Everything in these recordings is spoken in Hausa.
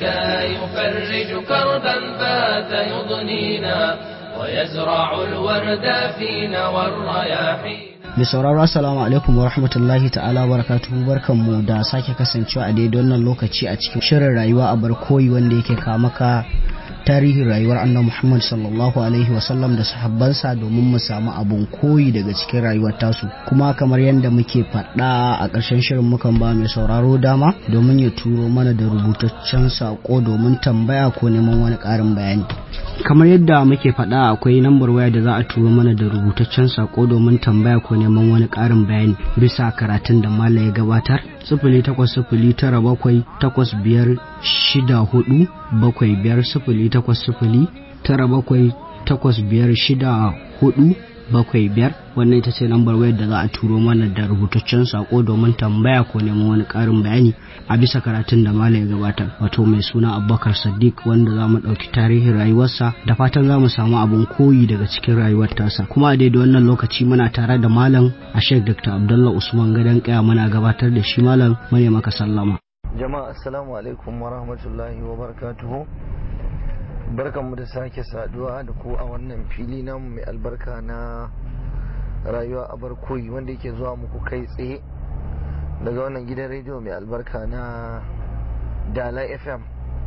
يفرج كربا بات يضنينا ويزرع الورد فينا والرياحين mai sauraro assalamu alaikum wa rahmatullahi ta'ala wa barakatuhu barkanmu da sake kasancewa a daidai wannan lokaci a cikin shirin rayuwa a barkoyi wanda yake maka tarihin rayuwar annabi Muhammad sallallahu alaihi wasallam da sahabbansa domin mu samu abun koyi daga cikin rayuwar tasu kuma kamar yadda muke faɗa a ƙarshen shirin mukan ba mai sauraro dama domin ya turo mana da rubutaccen saƙo domin tambaya ko neman wani ƙarin bayani kamar yadda muke faɗa akwai lambar waya da za a turo mana da rubutaccen saƙo domin tambaya ko neman wani ƙarin bayani bisa karatun da mala ya gabatar sifili takwas sifili tara bakwai takwas biyar shida hudu bakwai biyar sifili takwas sifili tara bakwai takwas biyar shida hudu bakwai biyar wannan ita ce lambar wayar da za a turo mana da rubutaccen sako domin tambaya ko neman wani karin bayani a bisa karatun da malam ya gabatar wato mai suna abubakar sadiq wanda za mu ɗauki tarihin rayuwarsa da fatan za mu samu abin koyi daga cikin rayuwar tasa kuma a daidai wannan lokaci muna tare da malam a shek dr abdullah usman gadon kaya muna gabatar da shi malam mune maka sallama jama'a assalamu alaikum wa rahmatullahi wa barakatuhu barkanmu da sake saduwa da ku a wannan fili namu mai albarka na rayuwa a barkoyi wanda yake zuwa muku kai tsaye daga wannan gidan rediyo mai albarka na dala fm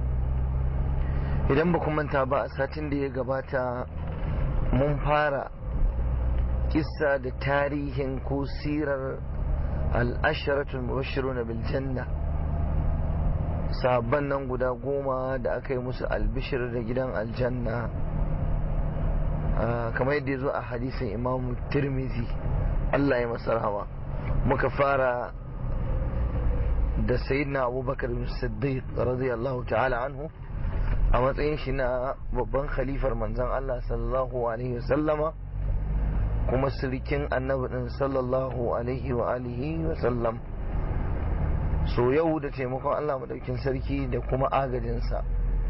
idan ba manta ba a satin da ya gabata mun fara kissa da tarihin ko sirar al'asharatul mubashiruna bil janna sahabban nan guda goma da aka yi musu albishir da gidan aljanna kamar yadda ya zo a hadisin imamu tirmizi Allah ya masa rahama muka fara da sayyidina abubakar siddiq radiyallahu ta'ala anhu a matsayin shi na babban khalifar manzan Allah sallallahu alaihi wasallama kuma sirikin annabi din sallallahu alaihi wa alihi wa sallam so yau da taimakon Allah madaukin sarki da kuma agajinsa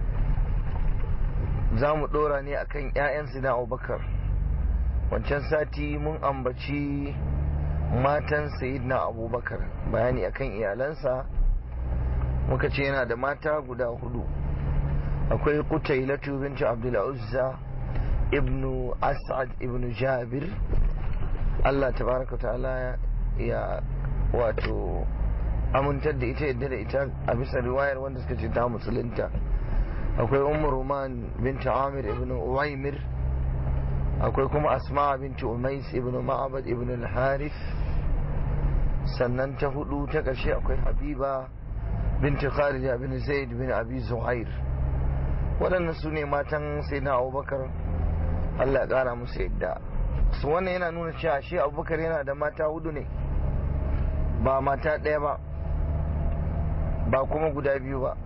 za mu ɗora ne akan 'ya'yansu na abubakar wancan sati mun ambaci matan na abubakar bayani akan iyalansa muka ce yana da mata guda hudu akwai kutailatu binti abdulazza ibnu as'ad ibnu jabir Allah tabaraka ta'ala ya wato amintar da ita yadda da ita a bisa riwayar wanda suka ce ta musulunta akwai umar roman binti amir ibn uwaimir akwai kuma asma binti umais ibn ma'abad ibn al-harif sannan ta hudu ta ƙarshe akwai habiba binti kharija bin zaid bin abi zuhair waɗannan su ne matan sai na abubakar allah ya ƙara musu yadda su wannan yana nuna cewa shi abubakar yana da mata hudu ne ba mata ɗaya ba ba kuma guda biyu ba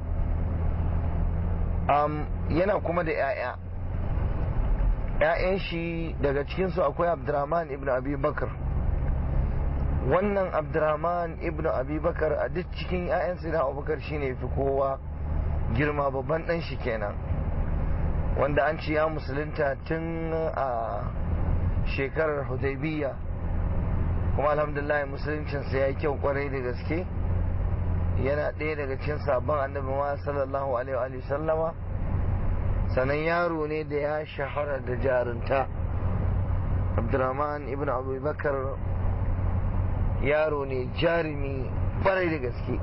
um, yana kuma da 'ya'ya 'ya'yan shi daga cikinsu akwai abdurrahman ibn abi bakar wannan abdurrahman ibn abi bakar a duk cikin 'ya'yansu na abubakar shine fi kowa girma babban ɗan shi kenan wanda an ce ya musulunta tun a shekarar hudaybiya kuma alhamdulillah musuluncinsa ya yi kyau kwarai da gaske yana ɗaya daga cikin sabon annabi ma sallallahu alaihi wa sallama sannan yaro ne da ya shahara da jarunta abdurrahman ibn abubakar yaro ne jarumi kwarai da gaske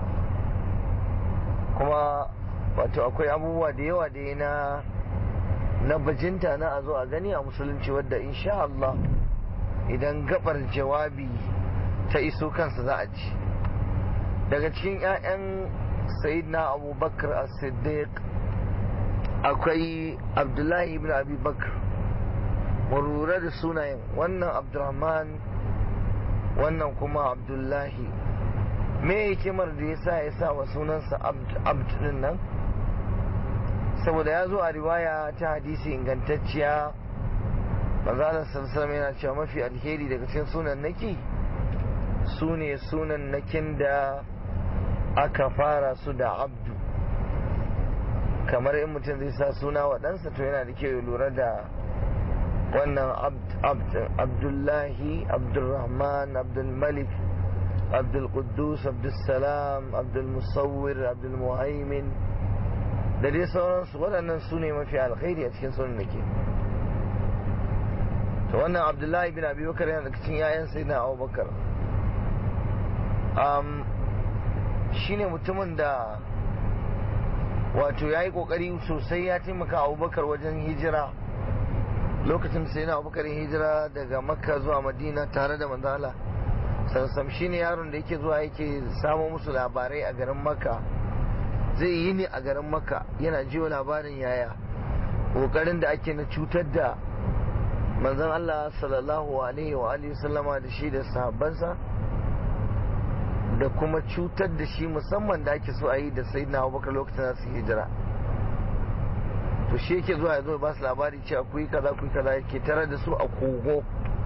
kuma wato akwai abubuwa da yawa da na na bajinta na a zo a gani a musulunci wadda insha Allah idan gabar jawabi ta iso kansa za a ji daga cikin 'ya'yan sayyidina abubakar as-siddiq akwai abdullahi ibn abi bakar lura da sunayen wannan abdurrahman wannan kuma abdullahi me hikimar da ya sa ya sa wa sunansa abd din nan saboda ya zo a riwaya ta hadisi ingantacciya manzalar sarsalam yana cewa mafi alheri daga cikin sunan naki su ne sunan nakin da aka fara su da abdu kamar in mutum zai sa suna wa ɗansa to yana da kyau ya lura da wannan abdullahi abdulrahman abdulmalik abdulkudus abdulsalam abdulmusawir abdulmuhaimin da dai sauransu waɗannan su ne mafi alkhairi a cikin sunan nake to wannan abdullahi bin abi bakar yana daga cikin yayan sai na abubakar um, shi ne mutumin da wato ya yi ƙoƙari sosai ya taimaka abubakar wajen hijira lokacin da sai na abubakar hijira daga makka zuwa madina tare da manzala sansam shi ne yaron da yake zuwa yake samo musu labarai a garin makka zai yi ne a garin makka yana jiwa labarin yaya ƙoƙarin da ake na cutar da manzon Allah sallallahu alaihi wa alihi sallama da shi da sahabbansa da kuma cutar da shi musamman da ake so a yi da sayyidina Abubakar lokacin da su hijira to shi yake zuwa ya zo ba su labari cewa ku yi kaza ku yi kaza yake tare da su a kogo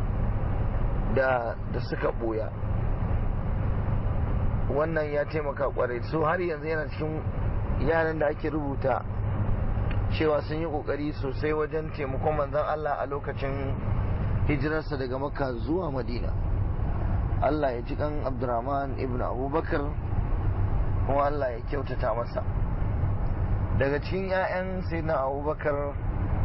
da da suka boya wannan ya taimaka kwarai so har yanzu yana cikin yaran da ake rubuta cewa sun yi kokari sosai wajen taimakon manzon Allah a lokacin hijirarsa daga makka zuwa madina Allah ya ji kan abdurrahman ibn abubakar kuma Allah ya kyautata masa daga cikin 'ya'yan sayyidina abubakar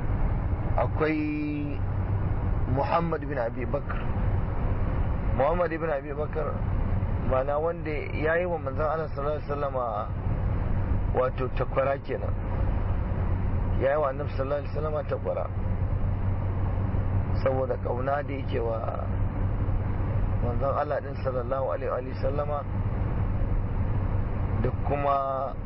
akwai muhammad bin abi bakar muhammad ibn abi bakar mana wanda ya yi wa manzon Allah sallallahu alaihi wasallama wato takwara kenan ya yi wa annabi sallallahu alaihi wasallama takwara saboda kauna da yake wa manzon Allah din sallallahu alaihi wasallama da kuma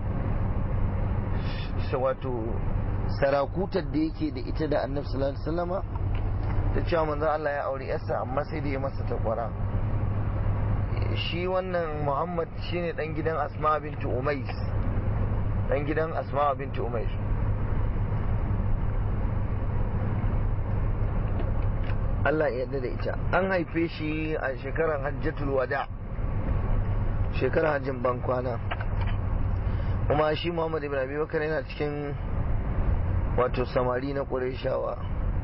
wato sarakutar da yake da ita da annabi sallallahu alaihi wasallama ta cewa manzon Allah ya aure yarsa amma sai da ya masa takwara shi wannan Muhammad shine dan gidan Asma bintu Umais dan gidan Asma bintu Umais Allah ya yarda da ita an haife shi a shekarar hajjatul wada shekarar hajjin ban kwana kuma shi Muhammad ibn Abi Bakar yana cikin wato samari na Qurayshawa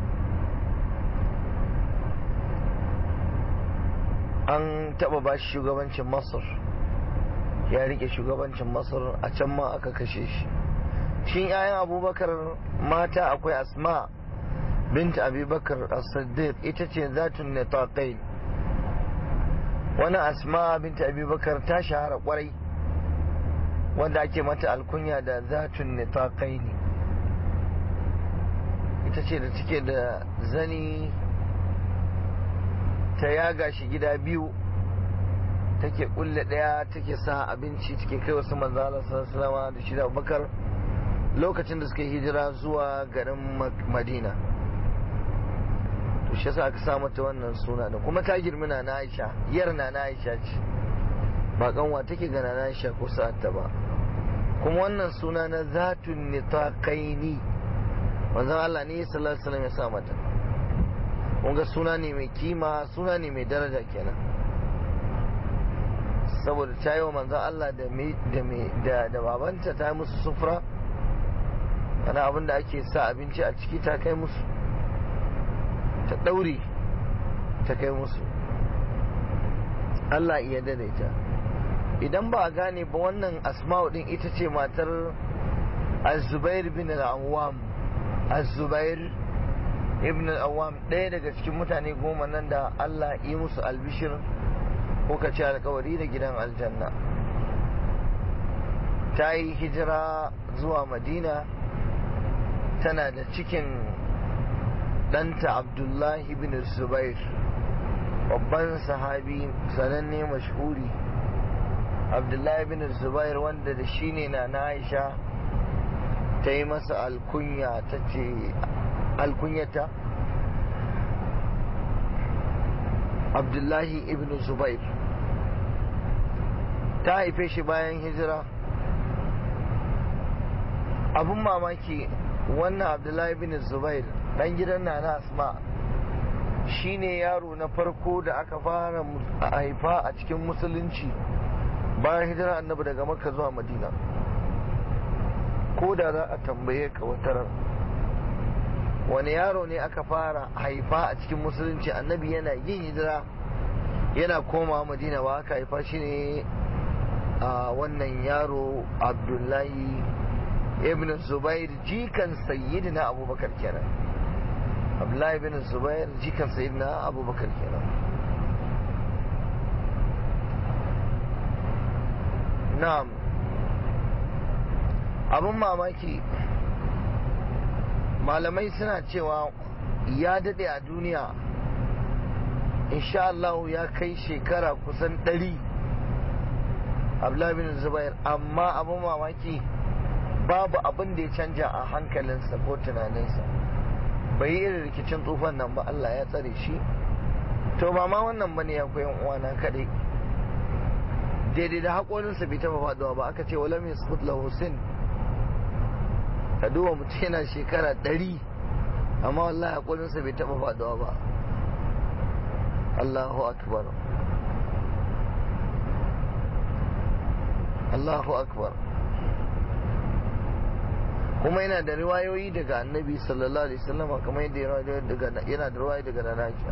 an taba ba shi shugabancin Masar ya rike shugabancin Masar a can ma aka kashe shi shin 'ya'yan Abubakar mata akwai Asma' بنت أبي بكر الصديق إتتي ذات النطاقين وانا أسماء بنت أبي بكر تشهر قري wanda ake mata alkunya da zatun nitaqai ne ita ce da take da zani ta yaga shi gida biyu take kulle daya take sa abinci take kai wasu manzala sallallahu da shi da abubakar lokacin da suka hijira zuwa garin madina to shi yasa aka sa mata wannan suna da kuma ta girmi na Aisha yar na Aisha ce ba kanwa take ga na Aisha ko sa'atta ba kuma wannan suna na zatun nitaqaini manzon Allah ne sallallahu alaihi wasallam ya sa mata kun ga suna ne mai kima suna ne mai daraja kenan saboda ta yi wa manzon Allah da da da babanta ta yi musu sufra ana abin da ake sa abinci a ciki ta kai musu ta ɗaure ta kai musu Allah iya daidaita idan ba a gane ba wannan asma'u din ita ce matar azubair bin al-awwam azubair ibn al-awwam ɗaya daga cikin mutane goma nan da Allah yi musu albishir ko ka ce alkawari da gidan aljanna ta yi hijira zuwa madina tana da cikin ɗanta abdullahi bin zubair babban sahabi sananne mashhuri abdullahi bin zubair wanda da shi ne na aisha ta yi masa alkunya ta ce alkunyata abdullahi ibn zubair ta haife shi bayan hijira abun mamaki wannan abdullahi bin zubair dan gidan nana asma shine yaro na farko da aka fara haifa a cikin musulunci bayan hijira annabi daga makka zuwa madina ko da za a tambaye ka watarar wani yaro ne aka fara haifa a cikin musulunci annabi yana yin hijira yana koma madina ba aka haifa shi ne a wannan yaro abdullahi ibn zubair jikan sayyidina abubakar kenan abdullahi ibn zubair jikan sayyidina abubakar kenan na'am abin mamaki malamai suna cewa ya dade a duniya insha Allah ya kai shekara kusan ɗari abdullahi bin zubair amma abin mamaki babu abin da ya canja a hankalinsa ko tunaninsa bai yi irin rikicin tsufan nan ba Allah ya tsare shi to ba ma wannan bane ya koyan uwana kadai daidai da haƙorinsa bai taɓa faɗuwa ba aka ce wala mai sukut lahusin ka duba mutum yana shekara ɗari amma wallahi haƙorinsa bai taɓa faɗuwa ba Allahu akbar Allahu akbar kuma yana da riwayoyi daga annabi sallallahu alaihi wasallam kamar yadda yana da riwayoyi daga nana Aisha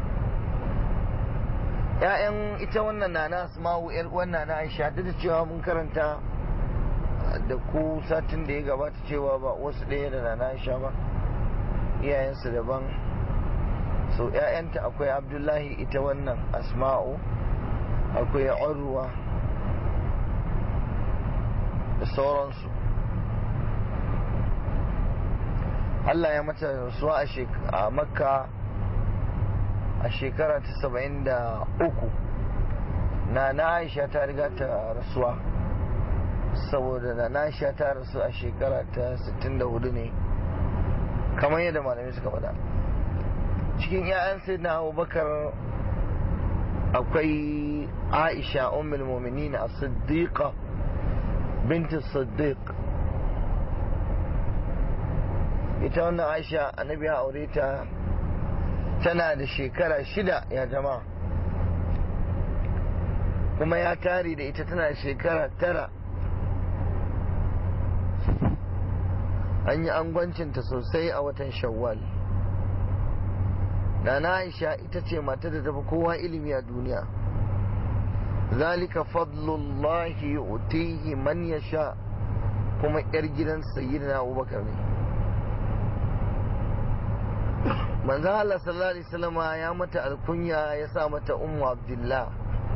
ƴaƴan ita wannan nana Asma'u ƴar wannan na Aisha duk da cewa mun karanta da ku satin da ya gabata cewa ba wasu ɗaya da nana Aisha ba iyayensu daban so ƴaƴanta akwai Abdullahi ita wannan Asma'u akwai Urwa da sauransu Allah ya mata rasuwa a makka a shekara ta saba'in da uku na na aisha ta riga ta rasuwa saboda na na aisha ta rasu a shekara ta 64 ne kamar yadda malamai suka faɗa cikin 'ya'yan sai na abubakar akwai aisha ummul mu'minin a siddiqa binti siddiq ita wannan aisha annabi ya aure ta tana da shekara shida ya jama'a kuma ya tare da ita tana da shekara tara an yi angwancinta sosai a watan shawwal na aisha ita ce mata da tafi kowa ilimi a duniya zalika fadlullahi yu'tihi man yasha kuma yar gidan sayyidina abubakar ne manzo Allah sallallahu alaihi wasallam ya mata alkunya ya sa mata ummu abdullah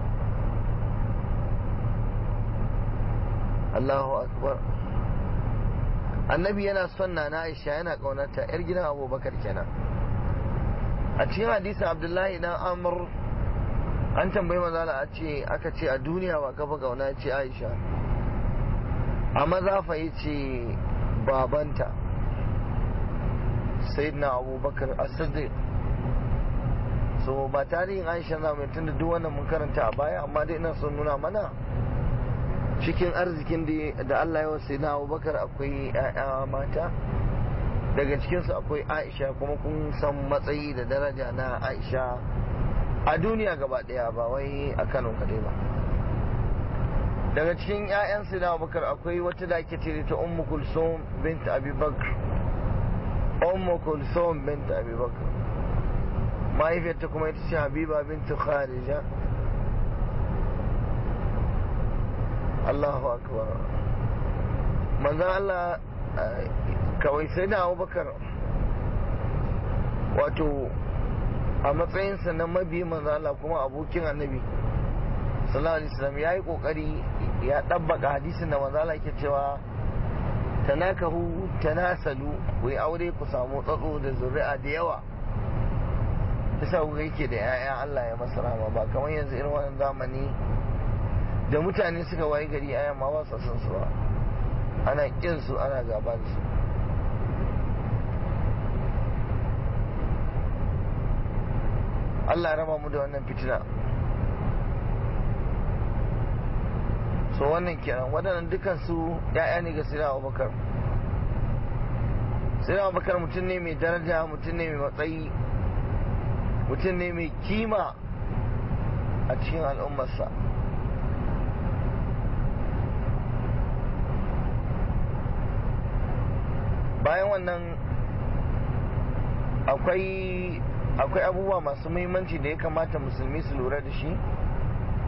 Allahu akbar annabi yana son na Aisha yana kaunarta yar gidan abubakar kenan a cikin hadisin abdullahi dan amr an tambayi manzo Allah a ce aka ce a duniya ba kafa kauna ce Aisha a maza fa yace babanta sayyidina abubakar as-siddiq so ba tarihin aisha za mu tunda duk wannan mun karanta a baya amma dai ina son nuna mana cikin arzikin da Allah ya wasu na abubakar akwai ‘ya'ya mata daga cikinsu akwai aisha kuma kun san matsayi da daraja na aisha a duniya gaba ɗaya ba wai a kano kaɗai ba daga cikin ‘ya'yan na abubakar akwai wata da ake ce ta ummu kulsum bint abi bakr ummu kulsum bint abi bakr mahaifiyarta kuma ita ce habiba bint kharija Allahu akbar manzan Allah kawai sai da abubakar wato a matsayinsa na mabi manzan Allah kuma abokin annabi sallallahu alaihi wasallam ya yi kokari ya ɗabbaka hadisin da manzan Allah yake cewa tanakahu tanasalu ku yi aure ku samu tsatso da zuri'a da yawa bisa ku yake da 'ya'ya Allah ya masa rama ba kamar yanzu irin wannan zamani da mutane suka waye gari ayan ma ba son su ba ana kin su ana gaba da su Allah raba mu da wannan fitina so wannan kenan waɗannan dukan su ya'ya ne ga sirra abubakar sirra abubakar mutum ne mai daraja mutum ne mai matsayi mutum ne mai kima a cikin al'ummarsa bayan wannan akwai akwai abubuwa masu muhimmanci da ya kamata musulmi su lura da shi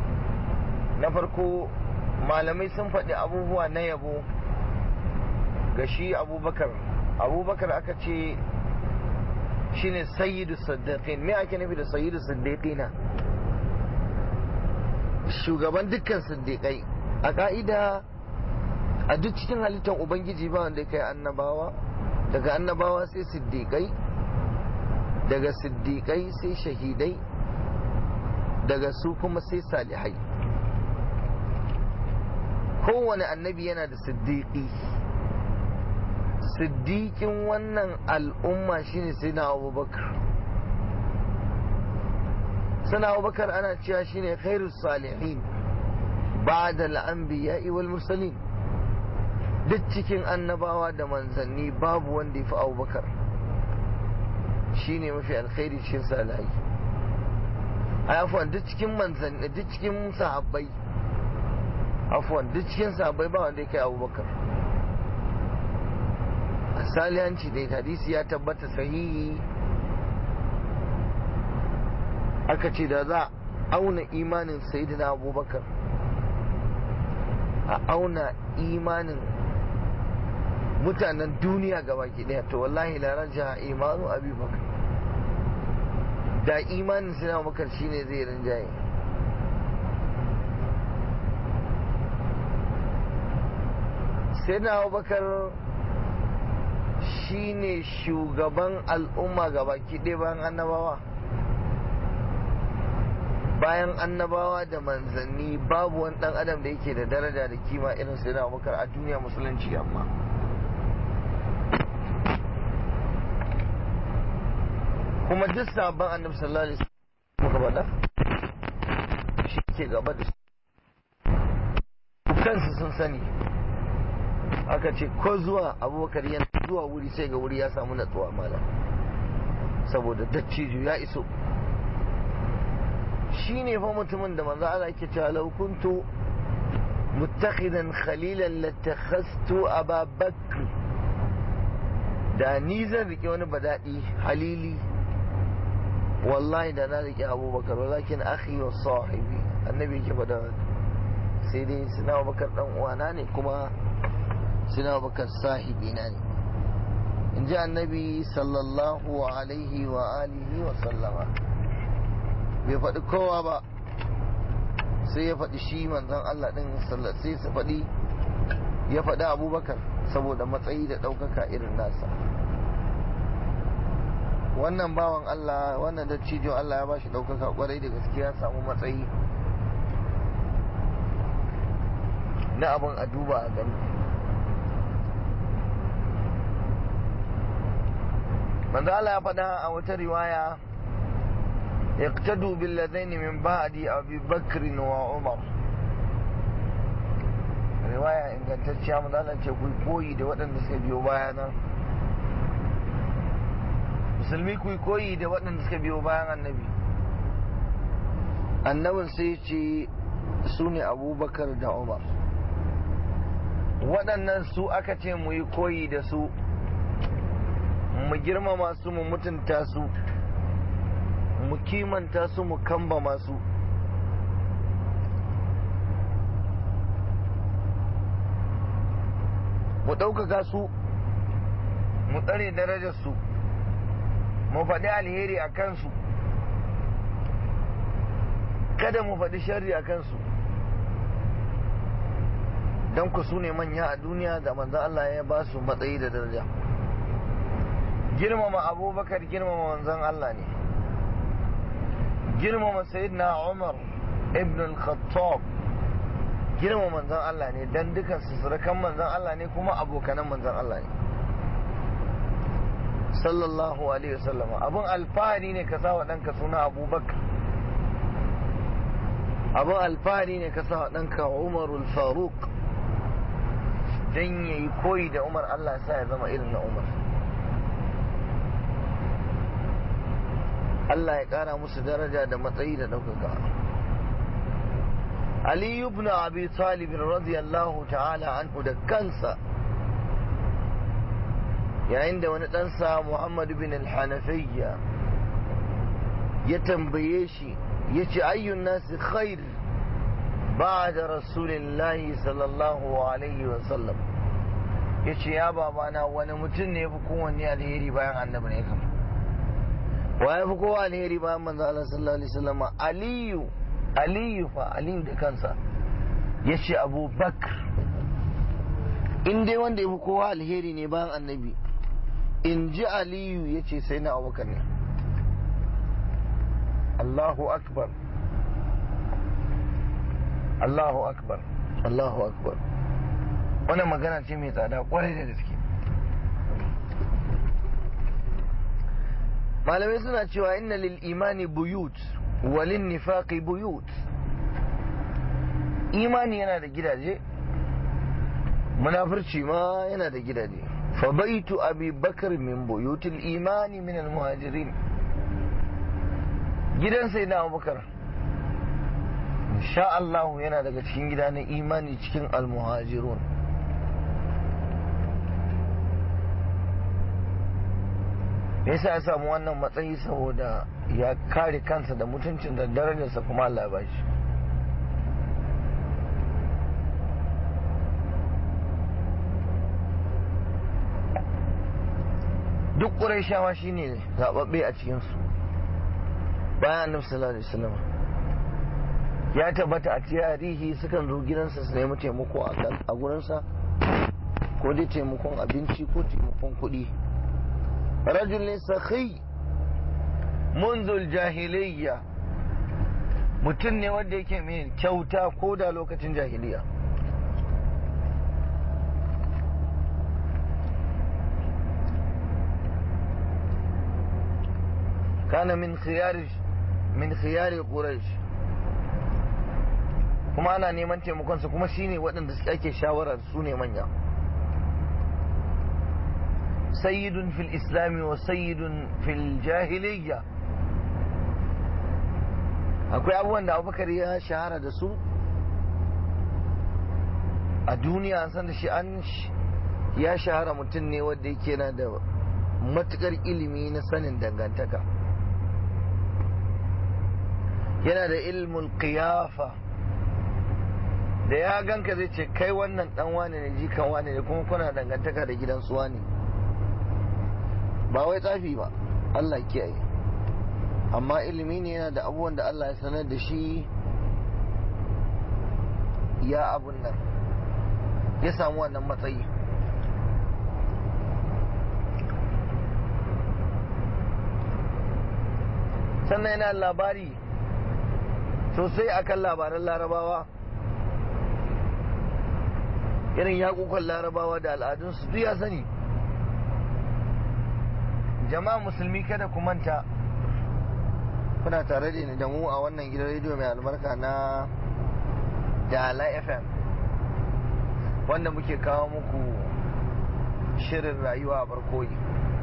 na farko malamai sun faɗi abubuwa na yabo ga shi abubakar abubakar aka ce shine sayyidu saddiqin me ake nufi da sayyidu saddiqina shugaban dukkan siddiqai a ka'ida a duk cikin halittar ubangiji ba wanda kai annabawa daga annabawa sai siddiqai daga siddiqai sai shahidai daga su kuma sai salihai kowane annabi yana da siddiqi siddiqin wannan al'umma shine sai na abubakar sana abubakar ana cewa shine khairus salihin ba'da al-anbiya'i wal mursalin duk cikin annabawa da manzanni babu wanda ya fi abubakar shine mafi alkhairi cikin salihai a afuwan duk cikin manzanni duk cikin sahabbai afuwan duk cikin sahabbai ba wanda ya kai abubakar a salihanci da hadisi ya tabbata sahihi aka ce da za auna imanin sayidina abubakar a auna imanin mutanen duniya gaba ki daya to wallahi la raja imanu abubakar da imanin sayidina abubakar shine zai rinjaye sayidina abubakar shine shugaban al'umma gaba ki daya bayan annabawa bayan annabawa da manzanni babu wani dan adam da yake da daraja da kima irin sai na abubakar a duniya musulunci amma kuma duk sabon annabi sallallahu alaihi wasallam faɗa shi ke gaba da kansu sun sani aka ce ko zuwa abubakar yana zuwa wuri sai ga wuri ya samu natsuwa mala saboda dattijo ya iso shi ne fa mutumin da manzo Allah yake cewa law kuntu muttakhidan khalilan latakhastu Aba Bakr da ni zan rike wani badadi halili wallahi da na rike Abubakar walakin akhi wa sahibi annabi yake faɗa sai dai sina Abubakar dan uwana ne kuma sina Abubakar sahibi na ne in ji annabi sallallahu alaihi wa alihi wa sallama bai faɗi kowa ba sai ya faɗi shi manzon Allah ɗin sai su faɗi ya faɗi abubakar saboda matsayi da ɗaukaka irin nasa wannan bawan Allah wannan dattijo Allah ya bashi ɗaukaka kwarai da gaskiya samu matsayi na abin a duba a gani manzo Allah ya faɗa a wata riwaya اقتدوا بالذين من بعد أبي بكر وعمر riwaya ingantacciya mu ce ku koyi da waɗanda suka biyo bayana musulmi ku koyi da waɗanda suka biyo bayan annabi annabin sai ce su ne abubakar da umar waɗannan su aka ce mu yi koyi da su mu girmama su mu mutunta su mu kimanta su mu kambama su mu ɗaukaka su mu tsare darajar su mu faɗi alheri a kansu kada mu faɗi sharri a kansu don ku su ne manya a duniya da manzan Allah ya ba su matsayi da daraja girmama abubakar girmama manzan Allah ne girmama sayyidina Umar ibn al-Khattab girmama manzon Allah ne dan dukan su surukan manzon Allah ne kuma abokanan manzon Allah ne sallallahu alaihi wasallam abun alfahari ne ka sawa ɗanka suna abubakar abun alfahari ne ka sawa ɗanka umarul faruk dan yayi koyi da umar Allah sa ya zama irin na umar Allah ya ƙara musu daraja da matsayi da ɗaukaka. Ali ibn Abi Talib radiyallahu ta'ala anhu da kansa yayin da wani ɗansa Muhammad bin al-Hanafiyya ya tambaye shi ya ce ayyun nasi khair ba'da rasulillahi sallallahu alaihi wa sallam ya ce ya babana wani mutum ne fi kowanne alheri bayan annabi ne kam wa ya fi kowa alheri bayan manzo Allah sallallahu alaihi wasallam aliyu aliyu fa aliyu da kansa ya ce abubakar in dai wanda ya fi kowa alheri ne bayan annabi in ji aliyu ya ce sai na abubakar ne Allahu akbar Allahu akbar Allahu akbar wannan magana ce mai tsada kwarai da gaske malamai suna cewa inna lil imani buyut walin nifaqi buyut imani yana da gidaje munafurci ma yana da gidaje fa baitu abi bakar min buyutil imani min al muhajirin gidan sai na abubakar insha Allah yana daga cikin gida na imani cikin al muhajirun me yasa ya samu wannan matsayi saboda ya kare kansa da mutuncin da darajarsa kuma Allah ba shi duk ƙurayshawa shine zaɓaɓɓe a cikinsu bayan annabi sallallahu alaihi wasallam ya tabbata a tarihi sukan zo gidansa su nemi taimako a gurinsa ko dai taimakon abinci ko taimakon kuɗi rajul sakhi munzul jahiliyya mutum ne wanda yake mai kyauta ko da lokacin jahiliya kana min khiyari min khiyari quraish kuma ana neman taimakonsa kuma shine waɗanda ake shawarar su ne manya سيد في الإسلام وسيد في الجاهلية akwai abubuwan da abubakar ya shahara da su a duniya an san da shi an ya shahara mutum ne wanda yake na da matukar ilimi na sanin dangantaka yana da ilmul qiyafa da ya ganka zai ce kai wannan dan wane ne jikan wane ne kuma kuna dangantaka da gidan su wane ba wai tsafi ba Allah kiyaye amma ilimi ne yana da abubuwan da Allah ya sanar da shi ya abun nan ya samu wannan matsayi sannan yana labari sosai akan labaran larabawa irin yakukan larabawa da al'adunsu duk ya sani jama'a musulmi kada ku manta kuna tare da ni da mu a wannan gidan rediyo mai albarka na Dala FM wanda muke kawo muku shirin rayuwa a barkoyi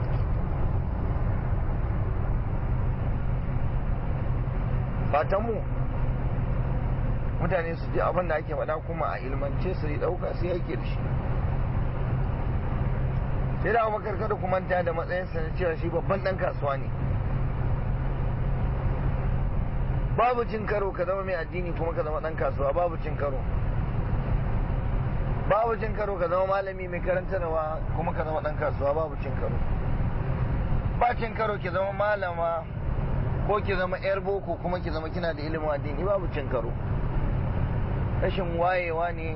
fatanmu mutane su ji abin da ake faɗa kuma a ilmance su yi ɗauka su yake da shi sai da abubakar kada ku manta da matsayinsa na cewa shi babban dan kasuwa ne babu cin karo ka zama mai addini kuma ka zama dan kasuwa babu cin karo babu cin karo ka zama malami mai karantarwa kuma ka zama dan kasuwa babu cin karo ba cin karo ki zama malama ko ki zama yar boko kuma ki zama kina da ilimin addini babu cin karo rashin wayewa ne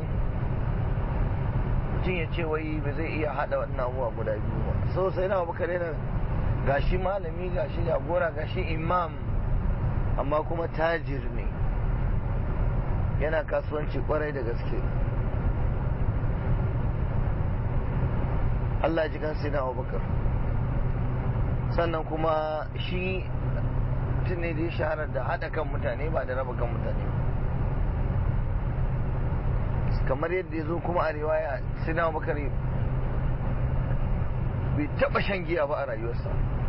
mutum ya ce wai ba zai iya hada wannan abubuwa guda biyu ba so sai na abu kare gashi malami gashi jagora gashi imam amma kuma tajir ne yana kasuwanci kwarai da gaske Allah ji kan na abubakar sannan kuma shi mutum ne da ya shahara da haɗa kan mutane ba da raba kan mutane kamar yadda ya zo kuma a riwaya sai na abubakar bai taɓa shan giya ba a rayuwarsa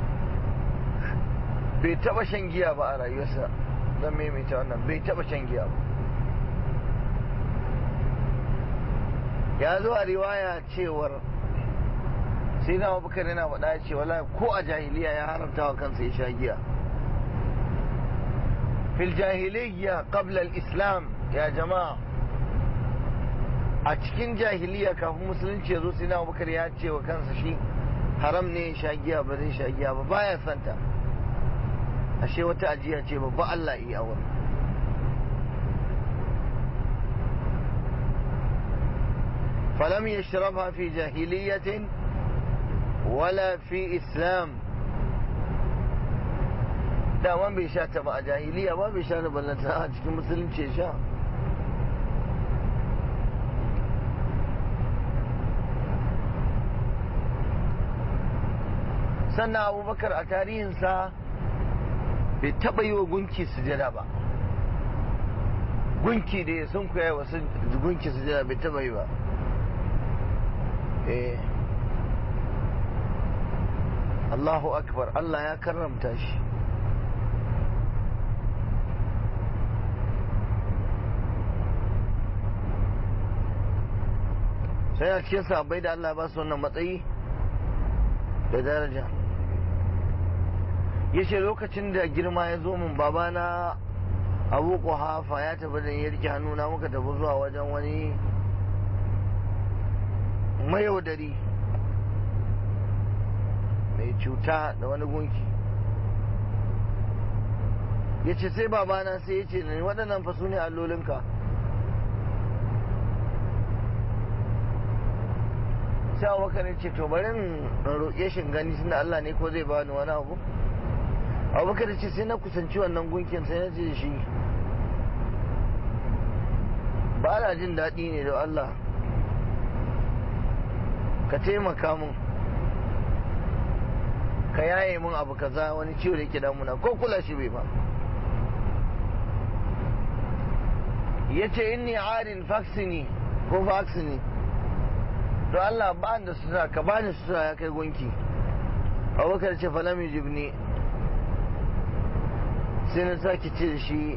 bai taɓa shan giya ba a rayuwarsa zan maimaita wannan bai taɓa shan giya ba ya zo a riwaya cewar sai na abubakar yana faɗa ce wala ko a jahiliya ya haramta wa kansa ya sha giya fil jahiliya qabla al-islam ya jama'a a cikin jahiliya kafin musulunci ya zo sai na abubakar ya ce wa kansa shi haram ne sha giya ba zai sha giya ba baya santa ashe wata ajiya ce babba Allah yi a wurin فلم يشربها في جاهلية ولا في إسلام daman bai sha ta ba a jahiliya ba bai sha da ballanta a cikin musulunci sha sannan abubakar a tarihinsa bai taɓa yi wa gunki sujada ba gunki da ya sun kuya wasu gunki sujada bai taɓa yi ba eh Allahu akbar Allah ya karramta shi sai a cikin sahabbai da Allah ba su wannan matsayi da daraja yace lokacin da girma ya zo min babana abu hafa ya tafi da ya rike hannuna muka tafi zuwa wajen wani mayaudari mai cuta da wani gunki ya ce sai babana sai ya ce waɗannan fa su ne allolinka sai abubakar ya ce to bari in roƙe shi gani tunda Allah ne ko zai bani wani abu abubakar ya ce sai na kusanci wannan gunkin sai na ce shi ba na jin daɗi ne da Allah ka taimaka mun ka yaye mun abu kaza wani ciwo da yake damuna ko kula shi bai ba ya ce inni arin faksini ko faksini to Allah ba da sutura ka bani sutura ya kai gunki abubakar ce falami jibni sai na sake ce da shi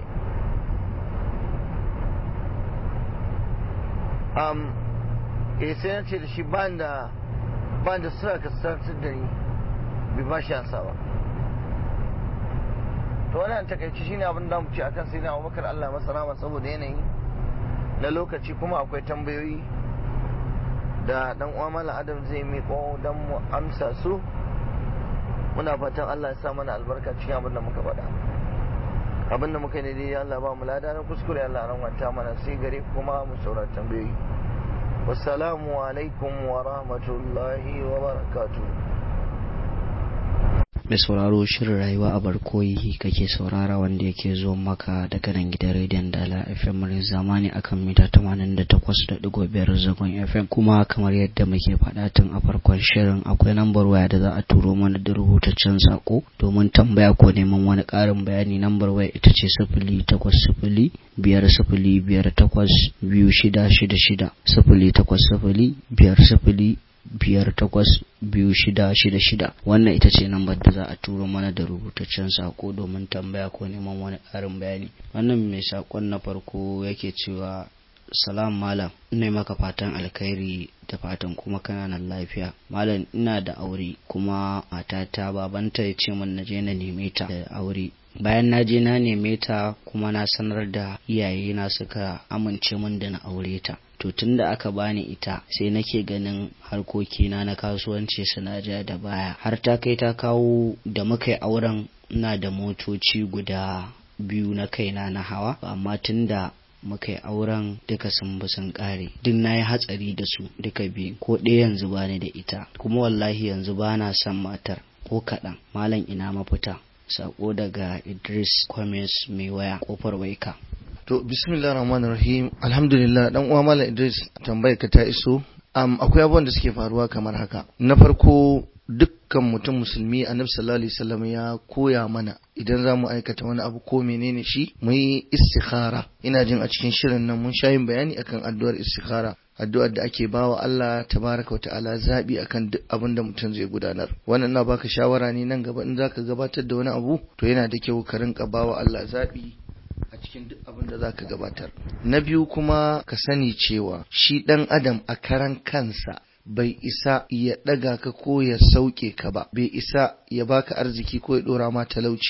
um, eh sai na ce da shi ban da ban da sutura ka sartar da ni bai ba shi ansa ba to wannan takaici shine abin da mu ce akan sai na Abubakar Allah masa rahama saboda yanayi na lokaci kuma akwai tambayoyi da dan uwa Malam Adam zai miƙo dan mu amsa su muna fatan Allah ya sa mana albarka cikin abin da muka faɗa abin da muka yi ne dai Allah ba mu lada na kuskure Allah ran wanta mana sai gare kuma mu saurari tambayoyi wassalamu alaikum wa rahmatullahi wa barakatuh mai sauraro shirin rayuwa a barkoyi kake saurara wanda yake zo maka daga nan gidan rediyon dala fm murin zamani akan mita 88.5 zagon fm kuma kamar yadda muke faɗa tun a farkon shirin akwai lambar waya da za a turo mana da rubutaccen sako domin tambaya ko neman wani ƙarin bayani lambar waya ita ce sifili takwas sifili biyar sifili biyar takwas biyu shida shida shida sifili takwas sifili biyar sifili biyar takwas biyu shida shida shida wannan ita ce lambar da za a turo mana da rubutaccen sako domin tambaya ko neman wani ƙarin bayani wannan mai sakon na farko yake cewa salam malam ina maka fatan alkhairi da fatan kuma kana nan lafiya malam ina da aure kuma matata babanta ya ce min na je na neme ta da aure bayan na je na neme ta kuma na sanar da iyayena suka amince min da na aure ta to tun da aka bani ita sai nake ganin harkokina na kasuwanci suna ja da baya har ta kai ta kawo da muka yi auren na da motoci guda biyu na kaina na hawa amma tun da muka yi auren duka sun bi sun kare duk na yi hatsari da su duka biyu ko ɗaya yanzu bani da ita kuma wallahi yanzu bana son matar ko kaɗan malam ina mafita sako daga idris kwames mai waya kofar waika to bismillah rahman rahim alhamdulillah dan uwa malam idris tambayar ka ta iso um, akwai abubuwan da suke faruwa kamar haka na farko dukkan mutum musulmi annabi sallallahu alaihi wasallam ya koya mana idan za mu aikata wani abu ko menene shi mu yi istikhara ina jin a cikin shirin nan mun sha yin bayani akan addu'ar istikhara addu'ar da ake bawa Allah tabaraka wa ta'ala zabi akan duk abin da mutum zai gudanar wannan na baka shawara ne nan gaba in zaka gabatar da wani abu to yana da kyau ka rinka bawa Allah zabi a cikin duk abin da zaka gabatar na biyu kuma ka sani cewa shi dan adam a karan kansa bai isa ya ɗaga ka ko ya sauke ka ba bai isa ya baka arziki ko ya ɗora ma talauci ba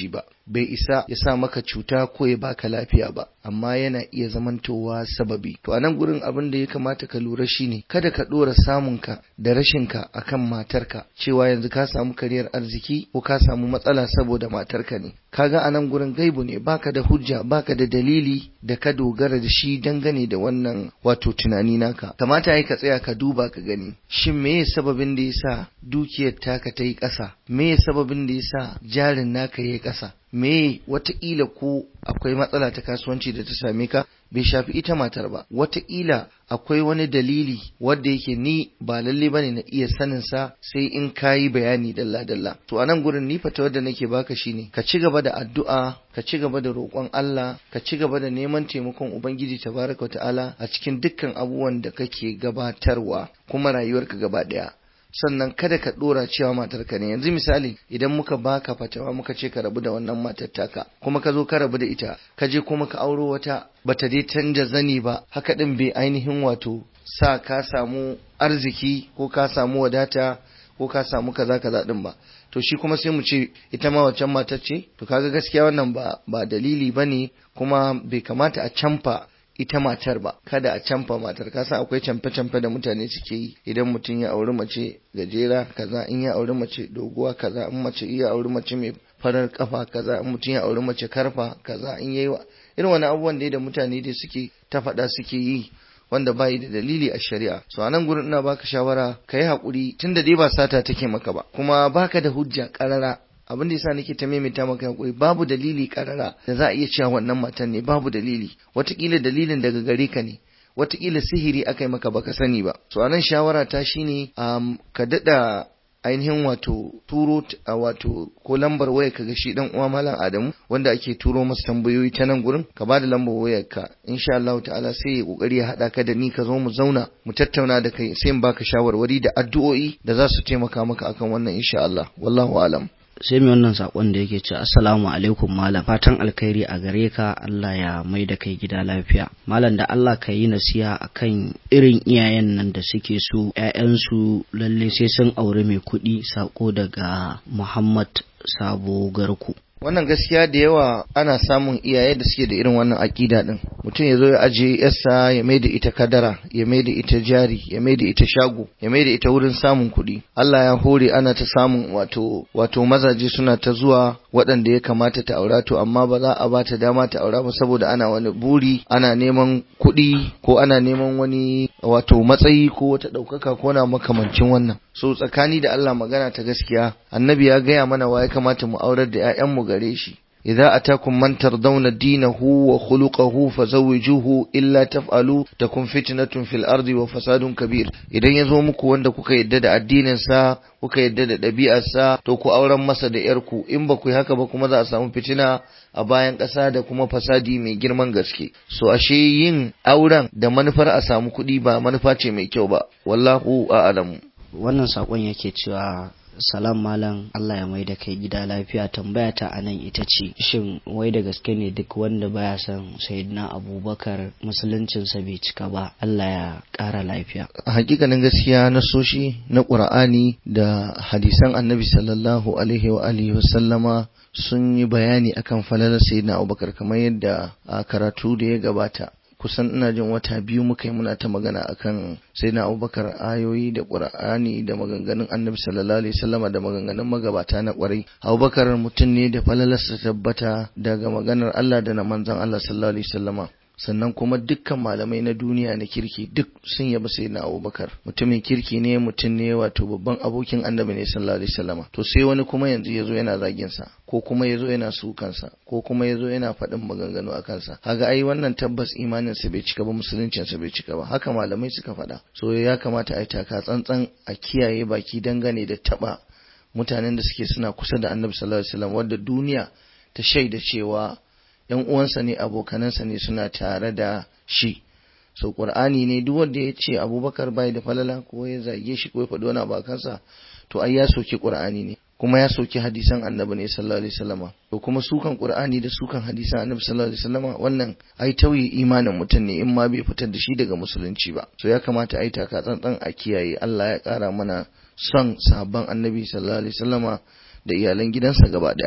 bai isa ya sa maka cuta ko ya baka lafiya ba amma yana iya zamantowa sababi to a nan gurin abin da ya kamata ka lura shine kada ka dora samunka da rashinka akan matarka cewa yanzu ka samu kariyar arziki ko ka samu matsala saboda matarka ne kaga a nan gurin gaibu ne baka da hujja baka da dalili da ka dogara da shi dangane da wannan wato tunani naka kamata yi ka tsaya ka duba ka gani shin meye sababin da yasa dukiyar taka ta yi ƙasa meye sababin da yasa jarin naka ya yi ƙasa me wataƙila ko akwai matsala ta kasuwanci da ta same ka bai shafi ita matar ba wataƙila akwai wani dalili wanda yake ni ba lalle bane na iya sanin sa sai in kayi bayani dalla dalla to a nan gurin ni fata wadda nake baka shine ka ci gaba da addu'a ka ci gaba da roƙon Allah ka ci gaba da neman taimakon ubangiji tabaraka wa ta'ala a cikin dukkan abubuwan da kake gabatarwa kuma rayuwarka gaba ɗaya sannan kada ka dora cewa matarka ne yanzu misali idan muka baka fatawa muka ce ka rabu da wannan matar taka kuma ka zo ka rabu da ita ka je kuma ka auro wata bata dai canja zani ba haka din bai ainihin wato sa ka samu arziki ko ka samu wadata ko ka samu kaza kaza din ba to shi kuma sai mu ce ita ma waccan matar ce to kaga gaskiya wannan ba ba dalili bane kuma bai kamata a camfa ita matar ba kada a canfa matar ka san akwai camfe-camfe da mutane suke yi idan mutum ya auri mace gajera kaza in ya auri mace doguwa kaza in mace iya auri mace mai farar kafa kaza in mutum ya auri mace karfa kaza in yayi irin wani abubuwan da mutane dai suke ta faɗa suke yi wanda bayi da dalili a shari'a so anan gurin ina baka shawara kai hakuri tunda dai ba sata take maka ba kuma baka da hujja karara abin da yasa nake ta maimaita maka hakuri babu dalili karara da za a iya cewa wannan matan ne babu dalili watakila dalilin daga gare ka ne watakila sihiri aka yi maka baka sani ba so anan shawara ta shine um, ka dada ainihin wato turo wato ko lambar waya ka ga shi dan uwa malam Adamu wanda ake turo masa tambayoyi ta nan gurin ka ba da lambar wayar ka insha Allah ta'ala sai ya kokari ya hada ka da ni ka zo mu zauna mu tattauna da kai sai in baka shawarwari da addu'o'i da za su taimaka maka akan wannan insha Allah wallahu alam sai mai wannan sakon da yake ce assalamu alaikum malam fatan alkhairi a gare ka Allah ya mai da kai gida lafiya malam da Allah ka yi nasiha akan irin iyayen nan da suke so ƴaƴansu lalle sai sun aure mai kuɗi sako daga Muhammad Sabo Garku wannan gaskiya da yawa ana samun iyaye da suke da irin wannan aƙida din mutum ya zo ya ajiye yarsa ya mai da ita kadara ya mai da ita jari ya mai da ita shago ya mai da ita wurin samun kuɗi Allah ya hore ana ta samun wato wato mazaje suna ta zuwa waɗanda ya kamata ta aura to amma ba za a ba ta dama ta aura ba saboda ana wani buri ana neman kuɗi ko ana neman wani wato matsayi ko wata ɗaukaka ko na makamancin wannan so tsakani da Allah magana ta gaskiya annabi ya gaya mana wa ya kamata mu aurar da 'ya'yanmu gare shi idza atakum man tardawna dinahu wa khuluquhu fazawwijuhu illa taf'alu takun fitnatun fil ardi wa fasadun kabir idan yazo muku wanda kuka yadda da addinin sa kuka yadda da ɗabi'ar sa to ku auren masa da yarku in ba ku yi haka ba kuma za a samu fitina a bayan ƙasa da kuma fasadi mai girman gaske so ashe yin auren da manufar a samu kuɗi ba manufa ce mai kyau ba wallahu a'lamu wannan sakon yake cewa salam malam Allah ya mai da kai gida lafiya tambaya ta anan ita ce shin wai da gaske ne duk wanda baya son sayyidina abubakar musuluncinsa bai cika ba Allah ya ƙara lafiya a hakikanin gaskiya na soshi na ƙur'ani da hadisan annabi sallallahu alaihi wa alihi wa sallama sun yi bayani akan falalar sayyidina abubakar kamar yadda a karatu da ya gabata kusan ina jin wata biyu muka yi muna ta magana akan sai na abubakar ayoyi da ƙur'ani da maganganun annabi sallallahu alaihi wasallama da maganganun magabata na ƙwarai abubakar mutum ne da falalarsa tabbata daga maganar allah da na manzon allah sallallahu alaihi wasallama sannan kuma dukkan malamai na duniya na kirki duk sun yaba sai na abubakar mutumin kirki ne mutum ne wato babban abokin annabi ne sallallahu alaihi wasallama to sai wani kuma yanzu yazo yana zagin sa ko kuma yazo yana sukan sa ko kuma yazo yana faɗin maganganu a kansa kaga ai wannan tabbas imanin sa bai cika ba musuluncin sa bai cika ba haka malamai suka faɗa so ya kamata a yi taka tsantsan a kiyaye baki dangane da taba mutanen da suke suna kusa da annabi sallallahu alaihi wasallam wanda duniya ta shaida cewa ‘yan uwansa ne abokanansa ne suna tare da shi so ƙur'ani ne duk wanda ya ce abubakar bai da falala ko ya zage shi ko ya faɗi wani abokansa to ai ya soki ƙur'ani ne kuma ya soki hadisan annabi ne sallallahu alaihi wasallama to kuma sukan ƙur'ani da sukan hadisan annabi sallallahu alaihi wasallama wannan ai tauye imanin mutum ne in ma bai fitar da shi daga musulunci ba so ya kamata ai taka tsantsan a kiyaye Allah ya ƙara mana son sahabban annabi sallallahu alaihi wasallama da iyalan gidansa gaba daya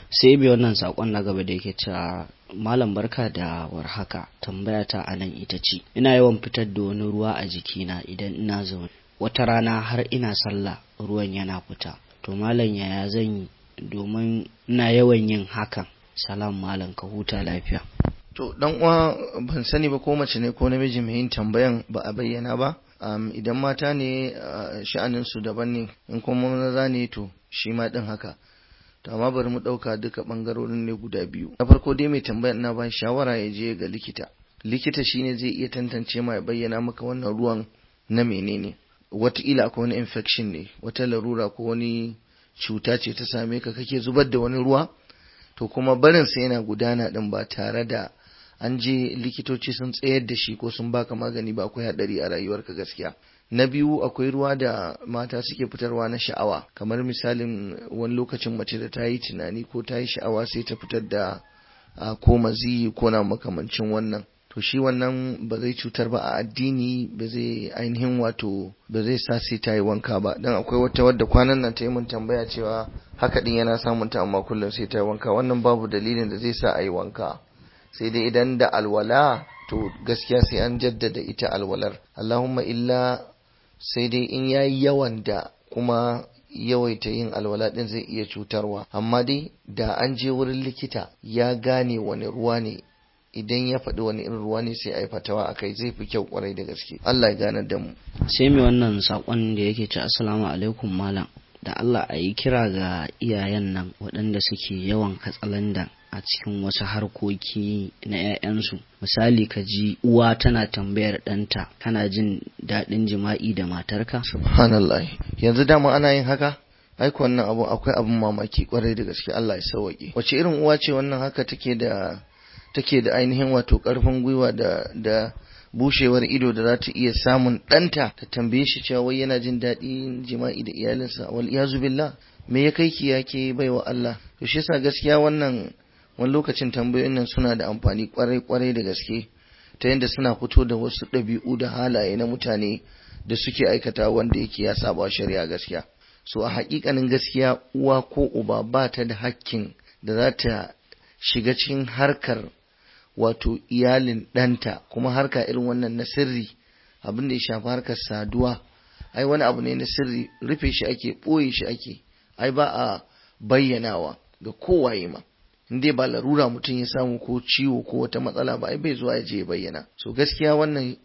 sai bi wannan sakon na gaba da yake cewa malam barka da warhaka tambaya ta a nan ita ce ina yawan fitar da wani ruwa a jikina idan ina zaune wata rana har ina sallah ruwan yana fita to malam yaya zan yi domin ina yawan yin hakan salam malam ka huta lafiya to dan uwa ban sani ba ko mace ne ko namiji mai yin tambayan ba a bayyana ba um, idan mata ne uh, sha'anin su daban ne in kuma maza ne to shi ma din haka to amma bari mu ɗauka duka ɓangarorin ne guda biyu na farko dai mai tambayar na ba shawara ya je ga likita likita shine zai iya tantance ma ya bayyana maka wannan ruwan na menene wataƙila akwai wani infection ne wata larura ko wani cuta ce ta same ka kake zubar da wani ruwa to kuma barin sa yana gudana din ba tare da an je likitoci sun tsayar da shi ko sun baka magani ba akwai hadari a rayuwarka gaskiya na biyu akwai ruwa da mata suke fitarwa na sha'awa kamar misalin wani lokacin mace da ta yi tunani ko ta yi sha'awa sai ta fitar da ko maziyi ko na makamancin wannan to shi wannan ba zai cutar ba a addini ba zai ainihin wato ba zai sa sai ta yi wanka ba dan akwai wata wadda kwanan nan ta yi mun tambaya cewa haka din yana samun ta amma kullum sai ta yi wanka wannan babu dalilin da zai sa a yi wanka sai dai idan da alwala to gaskiya sai an jaddada ita alwalar Allahumma illa sai dai in yayi yawan da kuma yawaita yin alwala din zai iya cutarwa amma dai da an je wurin likita ya gane wani ruwa ne idan ya faɗi wani irin ruwa ne sai a yi fatawa a kai zai fi kyau kwarai da gaske Allah ya gane da mu sai mai wannan sakon da yake ci assalamu alaikum malam da Allah a yi kira ga iyayen nan waɗanda suke yawan katsalandan a cikin wasu harkoki na 'ya'yansu misali ka ji uwa tana tambayar ɗanta kana jin daɗin jima'i da matarka subhanallah yanzu dama ana yin haka aiko wannan abu akwai abin mamaki kwarai da gaske Allah ya sauwaƙe wace irin uwa ce wannan haka take da take da ainihin wato ƙarfin gwiwa da da bushewar ido da za ta iya samun ɗanta ta tambaye shi cewa wai yana jin daɗin jima'i da iyalinsa wal iyazu billah me ya kai ki yake baiwa Allah to shi yasa gaskiya wannan wani lokacin tambayoyin nan suna da amfani kwarai kwarai da gaske ta yadda suna fito da wasu ɗabi'u da halaye na mutane da suke aikata wanda yake ya saba shari'a gaskiya so a haƙiƙanin gaskiya uwa ko uba ba ta da hakkin da za ta shiga cikin harkar wato iyalin ɗanta kuma harka irin wannan na sirri abin da ya shafi harkar saduwa ai wani abu ne na sirri rufe shi ake ɓoye shi ake ai ba a bayyanawa ga kowaye ma in dai ba larura mutum ya samu ko ciwo ko wata matsala ba ai bai zuwa ya je ya bayyana so gaskiya wannan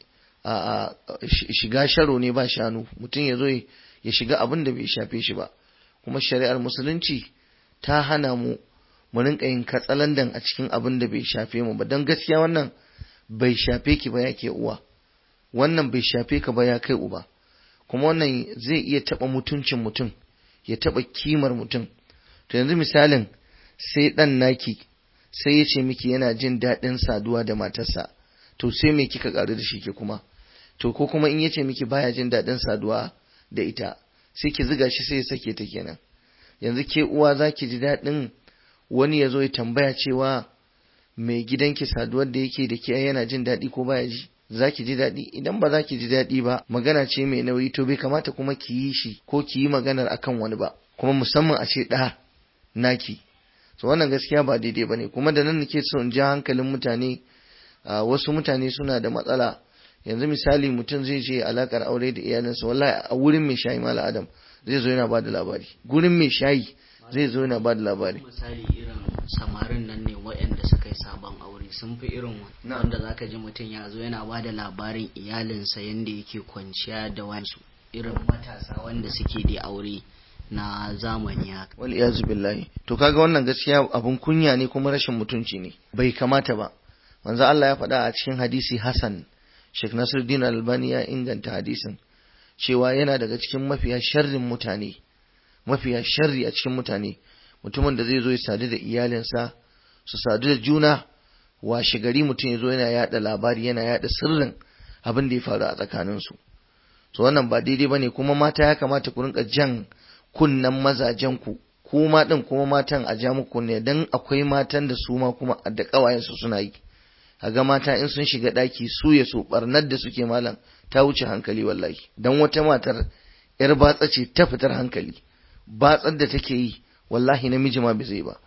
a shiga sharo ne ba shanu mutum ya zo ya shiga abin da bai shafe shi ba kuma shari'ar musulunci ta hana mu mu rinka yin katsalandan a cikin abin da bai shafe mu ba don gaskiya wannan bai shafe ki ba ya ke uwa wannan bai shafe ka ba ya kai uba kuma wannan zai iya taɓa mutuncin mutum ya taɓa kimar mutum to yanzu misalin sai ɗan naki sai ya ce miki yana jin daɗin saduwa da matarsa to sai me kika ƙaru da shi ke kuma to ko kuma in ya ce miki baya jin daɗin saduwa da ita sai ki ziga shi sai ya sake ta kenan yanzu ke uwa za ki ji daɗin wani ya zo ya tambaya cewa mai gidanki saduwar da yake da ke yana jin daɗi ko baya ji za ki ji daɗi idan ba za ki ji daɗi ba magana ce mai nauyi to bai kamata kuma ki yi shi ko ki yi maganar akan wani ba kuma musamman a ce ɗa naki so wannan gaskiya ba daidai ba ne kuma da nan nake so in ja hankalin mutane wasu mutane suna da matsala yanzu misali mutum zai je alakar aure da iyalinsa wallahi a wurin mai shayi mala adam zai zo yana ba da labari gurin mai shayi zai zo yana ba da labari misali irin samarin nan ne waɗanda suka yi sabon aure sun fi irin wanda zaka ji mutum ya zo yana ba da labarin iyalinsa yadda yake kwanciya da wasu irin matasa wanda suke da aure na zamani haka wal iyazu billahi to kaga wannan gaskiya abun kunya ne kuma rashin mutunci ne bai kamata ba manzo Allah ya faɗa a cikin hadisi Hassan Sheikh Nasiruddin Albani ya inganta hadisin cewa yana daga cikin mafiya sharrin mutane mafiya sharri a cikin mutane mutumin da zai zo ya sadu da iyalinsa su sadu da juna washe gari mutum ya zo yana yada labari yana yada sirrin abin da ya faru a tsakaninsu so wannan ba daidai bane kuma mata ya kamata ku rinka jan kunnan mazajen ku kuma din kuma matan a ja muku ne dan akwai matan da su ma kuma da kawayen su suna yi kaga mata in sun shiga daki su ya so barnar da suke malam ta wuce hankali wallahi dan wata matar yar batsa ce ta fitar hankali batsar da take yi wallahi namiji ma bai zai ba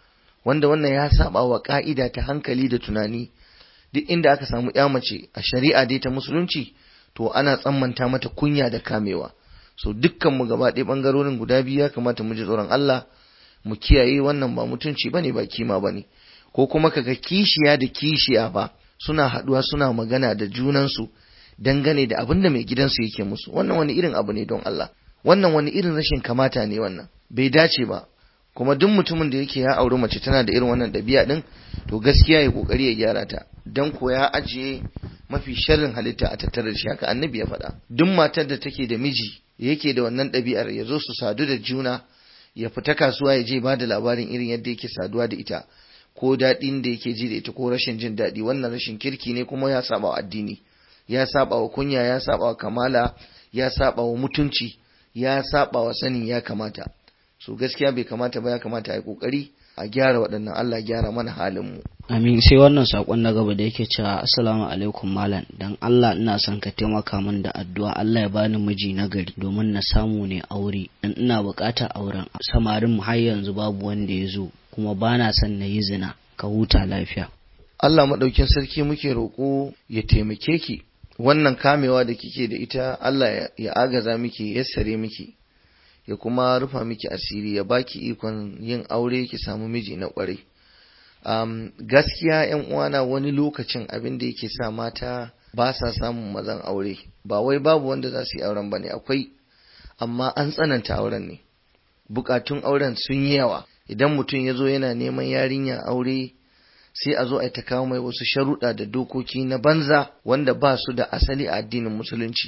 wanda wannan ya saba wa ka'ida ta hankali da tunani duk inda aka samu ya mace a shari'a dai ta musulunci to ana tsammanta mata kunya da kamewa so dukkan mu gaba ɗaya bangarorin guda biyu ya kamata mu ji tsoron Allah mu kiyaye wannan ba mutunci bane ba kima bane ko kuma kaga kishiya da kishiya ba suna haduwa suna magana da junansu dangane da abin da mai gidansu yake musu wannan wani irin abu ne don Allah wannan wani irin rashin kamata ne wannan bai dace ba kuma duk mutumin da yake ya auri mace tana da irin wannan ɗabi'a din to gaskiya ya kokari ya gyara ta dan ko ya ajiye mafi sharrin halitta a tattare da shi haka annabi ya faɗa duk matar da take da miji yake da wannan ɗabi'ar ya zo su sadu da juna ya fita kasuwa ya je ba da labarin irin yadda yake saduwa da ita ko daɗin da yake ji da ita ko rashin jin daɗi wannan rashin kirki ne kuma ya saba wa addini ya saba wa kunya ya saba wa kamala ya saba wa mutunci ya saba wa sani ya kamata so gaskiya bai kamata ba ya kamata a yi kokari a gyara waɗannan Allah gyara mana halin mu amin sai wannan sakon na gaba da yake cewa assalamu alaikum malam dan Allah ina son ka taimaka min da addu'a Allah ya bani miji na gari domin na samu ne aure dan ina buƙatar auren samarin mu har yanzu babu wanda ya zo kuma bana son na yi zina ka huta lafiya Allah maɗaukin sarki muke roƙo ya taimake ki wannan kamewa da kike da ita Allah ya agaza miki ya sare miki ya kuma rufa miki asiri ya baki ikon yin aure ki samu miji na ƙwarai um, gaskiya yan uwana wani lokacin abin da yake sa mata ba sa samun mazan aure ba wai babu wanda za su yi auren ba ne akwai amma an tsananta auren ne bukatun auren sun yi yawa idan mutum ya zo yana neman yarinya aure sai a zo a ta kawo mai wasu sharuɗa da dokoki na banza wanda ba su da asali a addinin musulunci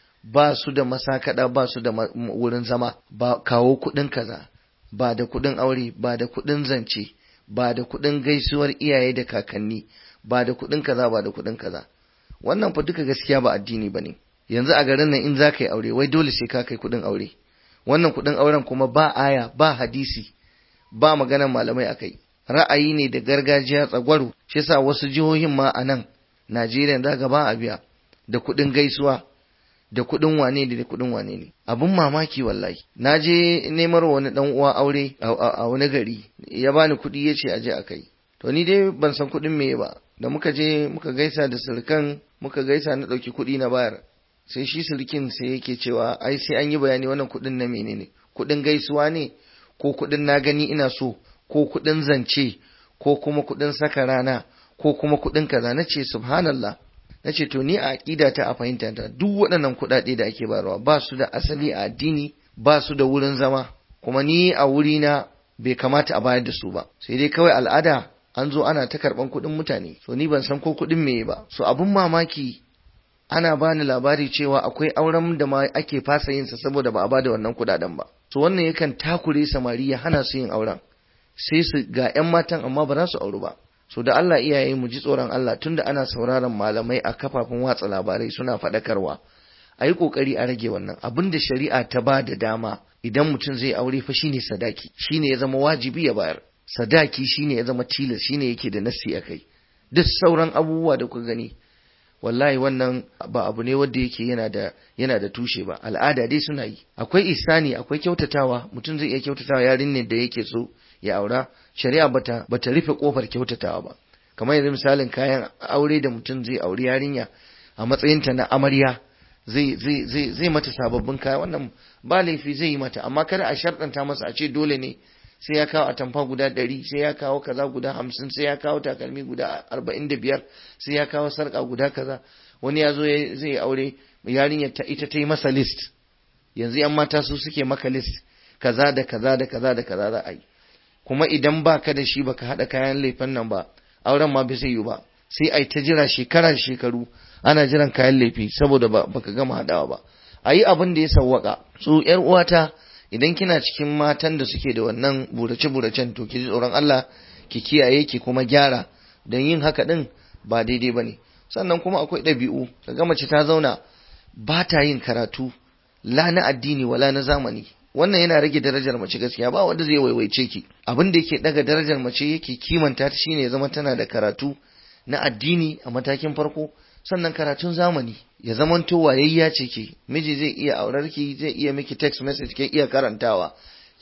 ba su da masakada ba su da wurin zama ba kawo kuɗin kaza ba da kuɗin aure ba da kuɗin zance ba da kuɗin gaisuwar iyaye da kakanni ba da kuɗin kaza ba da kuɗin kaza wannan fa duka gaskiya ba addini bane yanzu a garin nan in za ka yi aure wai dole sai ka kai kuɗin aure wannan kuɗin auren kuma ba aya ba hadisi ba maganar malamai akai ra'ayi ne da gargajiya tsagwaro shi yasa wasu jihohin ma a nan Najeriya za ga ba a biya da kuɗin gaisuwa da kuɗin wane ne da kuɗin wane ne abin mamaki wallahi na je nemar wani dan uwa aure a wani gari ya bani kuɗi ya ce aje a kai to ni dai ban san kuɗin me ba da muka je muka gaisa da surukan muka gaisa na ɗauki kuɗi na bayar sai shi surukin sai yake cewa ai sai an yi bayani wannan kuɗin na menene kuɗin gaisuwa ne ko kuɗin na gani ina so ko kuɗin zance ko kuma kuɗin saka rana ko kuma kuɗin kaza na ce subhanallah na ce to ni a aƙida ta a fahimta ta duk waɗannan kuɗaɗe da ake bayarwa ba su da asali a addini ba su da wurin zama kuma ni a wurina bai kamata a bayar da su ba sai dai kawai al'ada an zo ana ta karɓan kuɗin mutane so ni ban san ko kuɗin me ba so abun mamaki ana bani labari cewa akwai auren da ma ake fasa yin sa saboda ba a bada wannan kuɗaɗen ba so wannan yakan takure samari ya hana su yin auren sai su ga 'yan matan amma ba za su auru ba so da Allah iyaye mu ji tsoron Allah tunda ana sauraron malamai a kafafen watsa labarai suna faɗakarwa a yi ƙoƙari a rage wannan abin da shari'a ta ba da dama idan mutum zai aure fa shine sadaki shine ya zama wajibi ya bayar sadaki shine ya zama tilas shine yake da nassi a kai duk sauran abubuwa da kuka gani wallahi wannan ba abu ne wanda yake yana da yana da tushe ba al'ada dai suna yi akwai isani akwai kyautatawa mutum zai iya kyautatawa yarinyar da yake so ya aura shari'a bata bata rufe kofar kyautatawa ba kamar yanzu misalin kayan aure da mutum zai auri yarinya a matsayinta na amarya zai zai zai zai mata sababbin kaya wannan ba laifi zai yi mata amma kada a sharɗanta masa a ce dole ne sai ya kawo atamfa guda ɗari sai ya kawo kaza guda hamsin sai ya kawo takalmi guda arba'in da biyar sai ya kawo sarƙa guda kaza wani ya zo zai aure yarinyar ta ita ta yi masa list yanzu yan mata su suke maka list kaza da kaza da kaza da kaza za a yi kuma idan ba ka da shi baka haɗa kayan laifin nan ba auren ma bai zai yi ba sai ai ta jira shekara shekaru ana jiran kayan laifi saboda baka gama haɗawa ba a yi abin da ya sawwaka su yar uwata idan kina cikin matan da suke da wannan burace-buracen to ki ji tsoron Allah ki kiyaye ki kuma gyara don yin haka din ba daidai ba ne sannan kuma akwai ɗabi'u kaga mace ta zauna ba ta yin karatu la na addini wala na zamani wannan yana rage darajar mace gaskiya ba wanda zai waiwaice ki abin da yake daga darajar mace yake kimanta ta shine ya zama tana da karatu na addini a matakin farko sannan karatun zamani ya zamanto wayayya ce ke miji zai iya aurar ki zai iya miki text message ke iya karantawa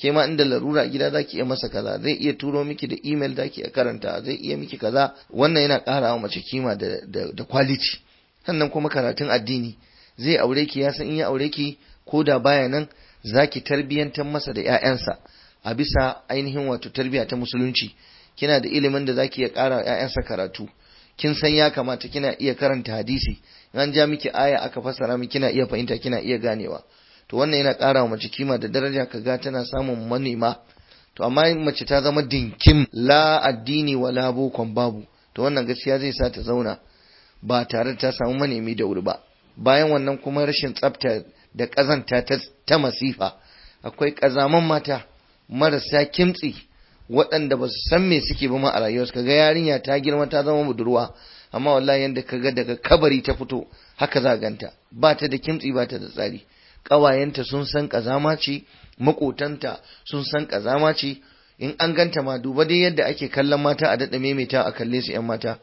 ke ma inda larura gida zaki iya masa kaza zai iya turo miki da email zaki iya karanta zai iya miki kaza wannan yana ƙara wa mace kima da da, da quality sannan kuma karatun addini zai aure ki ya san in ya aure ki ko da baya nan zaki tarbiyantar masa da ƴaƴansa a bisa ainihin wato tarbiya ta musulunci kina da ilimin da zaki iya ƙara ƴaƴansa karatu kin san ya kamata kina iya karanta hadisi an ja miki aya aka fassara miki kina iya fahimta kina iya ganewa to wannan yana ƙara wa mace kima da daraja kaga tana samun manema to amma mace ta zama dinkim la addini wala bokon babu to wannan gaskiya zai sa ta zauna ba tare da ta samu manemi da wuri ba bayan wannan kuma rashin tsafta da ƙazanta ta masifa akwai ƙazaman mata marasa kimtsi waɗanda ba su san me suke ba ma a rayuwarsu kaga yarinya ta girma ta zama budurwa amma wallahi yanda kaga daga kabari ta fito haka za ganta ba ta da kimtsi ba ta da tsari ƙawayenta sun san ƙazama ce makotanta sun san ƙazama ce in an ganta ma duba dai yadda ake kallon mata a daɗa maimaita a kalle su 'yan mata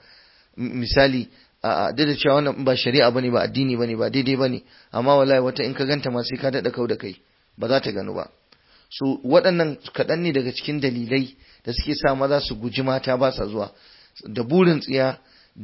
misali a duk da cewa wannan ba shari'a bane ba addini bane ba daidai bane amma wallahi wata in ka ganta ma sai ka daɗa kau da kai ba za ta gano ba su waɗannan kaɗan ne daga cikin dalilai da suke sa maza su guji mata ba sa zuwa da burin tsiya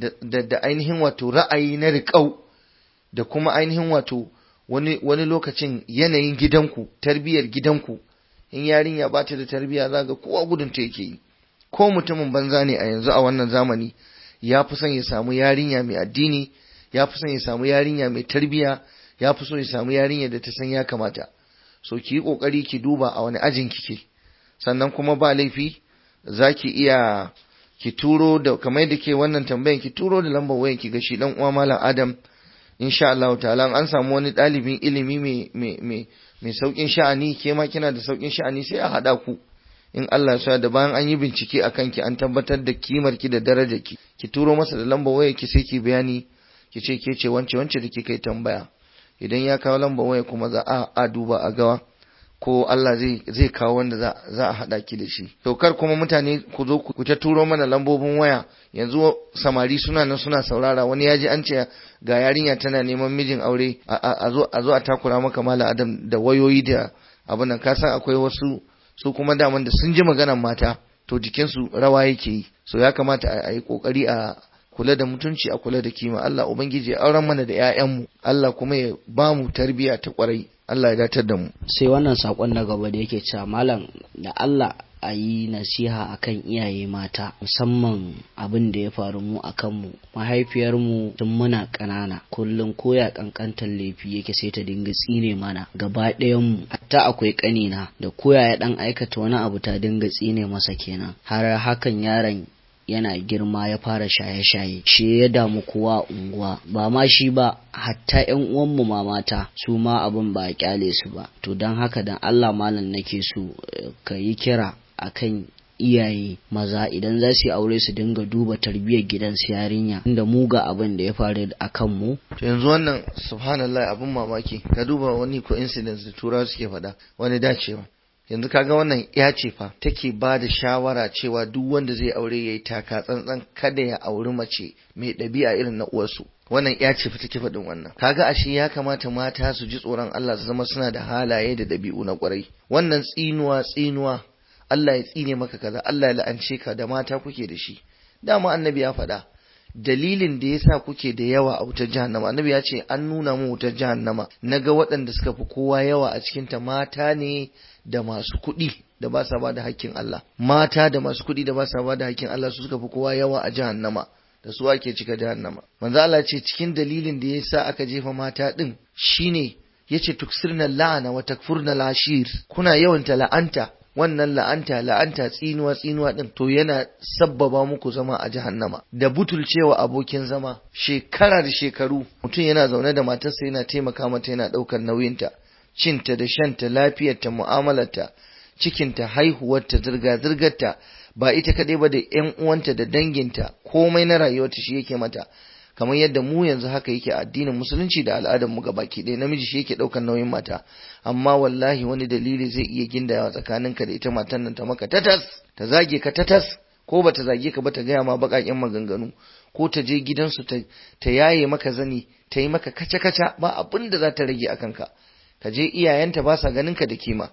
da ainihin wato ra'ayi na riƙau da kuma ainihin wato wani wani lokacin yanayin gidanku tarbiyyar gidanku in yarinya ba ta da tarbiyya za ga kowa gudun ta yake yi ko mutumin banza ne a yanzu a wannan zamani ya fi son ya samu yarinya mai addini ya fi son ya samu yarinya mai tarbiyya ya fi so ya samu yarinya da ta san ya kamata so ki yi kokari ki duba a wani ajin kike sannan kuma ba laifi za ki iya ki turo da kamar yadda ke wannan tambayan ki turo da lambar wayan ki ga shi dan uwa malam Adam insha Allah ta'ala an samu wani ɗalibin ilimi mai mai mai mai saukin sha'ani ke ma kina da saukin sha'ani sai a hada ku in Allah ya da bayan an yi bincike akan ki an tabbatar da kimar ki da darajar ki ki turo masa da lambar waya ki sai ki bayani ki ce ke ce wance wance da kika yi tambaya idan ya kawo lambar waya kuma za a, a duba a gawa ko Allah zai zai kawo wanda za, za a hada ki da shi to kar kuma mutane ku zo ku ta turo mana lambobin waya yanzu samari suna nan suna saurara wani ya ji an ce ga yarinya tana neman mijin aure a zo a zo a takura maka mala adam da wayoyi da abin nan ka san akwai wasu su kuma daman da sun ji maganar mata to jikinsu rawa yake yi so ya kamata a yi kokari a kula da mutunci a kula da kima Allah ubangiji ya auren mana da ƴaƴanmu Allah kuma ya ba mu tarbiyya ta kwarai Allah ya datar da mu sai wannan sakon na gaba da yake cewa malam da Allah a yi nasiha akan iyaye mata musamman abin da ya faru mu a kanmu mahaifiyarmu tun muna ƙanana kullum koya ƙanƙantar laifi yake sai ta dinga tsine mana gaba ɗayanmu hatta akwai ƙanina da koya ya ɗan aikata wani abu ta dinga tsine masa kenan har hakan yaron yana girma ya fara shaye-shaye shi ya damu kowa unguwa ba ma shi ba hatta yan uwanmu ma mata su ma abin ba a kyale su ba to don haka dan Allah malam nake so ka yi kira akan iyaye maza idan za su yi aure su dinga duba tarbiyyar gidansu yarinya inda mu ga abin da ya faru a kan mu to yanzu wannan subhanallah abin mamaki ka duba wani coincidence da turawa suke faɗa wani dacewa yanzu kaga wannan ya ce fa take ba da shawara cewa duk wanda zai aure yayi taka tsantsan kada ya auri mace mai ɗabi'a irin na uwarsu wannan ya ce fa take faɗin wannan kaga ashe ya kamata mata su ji tsoron Allah su zama suna da halaye da ɗabi'u na ƙwarai wannan tsinuwa tsinuwa Allah ya tsine maka kaza Allah ya la'ance ka da mata kuke da shi dama annabi ya faɗa dalilin da yasa kuke da yawa a wutar jahannama annabi ya ce an nuna mu wutar jahannama naga waɗanda suka fi kowa yawa a cikin ta mata ne da masu kuɗi da ba sa ba da hakkin Allah mata da masu kuɗi da ba sa ba da hakkin Allah su suka fi kowa yawa a jahannama da su ake cika jahannama manzo Allah ce cikin dalilin da yasa aka jefa mata din shine yace tuksirna la'ana wa takfurna lashir kuna yawanta la'anta wannan la'anta la'anta tsinuwa tsinuwa din to yana sabbaba muku zama a jahannama da butulcewa abokin zama shekara da shekaru mutum yana zaune da matarsa yana taimaka mata yana ɗaukar nauyinta cinta da shanta lafiyarta mu'amalarta cikinta haihuwarta zirga-zirgarta ba ita kaɗai ba da ‘yan uwanta da danginta komai na rayuwarta shi yake mata kamar yadda mu yanzu haka yake a addinin musulunci da al'adar mu baki ɗaya namiji shi yake ɗaukar nauyin mata amma wallahi wani dalili zai iya gindawa tsakaninka da ita matan nan ta maka tatas ta zage ka tatas ko ba ta zage ka ba ta gaya ma baƙaƙen maganganu ko ta je gidansu ta yaye maka zani ta yi maka kaca-kaca ba abin da za ta rage a kanka ka je iyayenta ba sa ganin ka da kima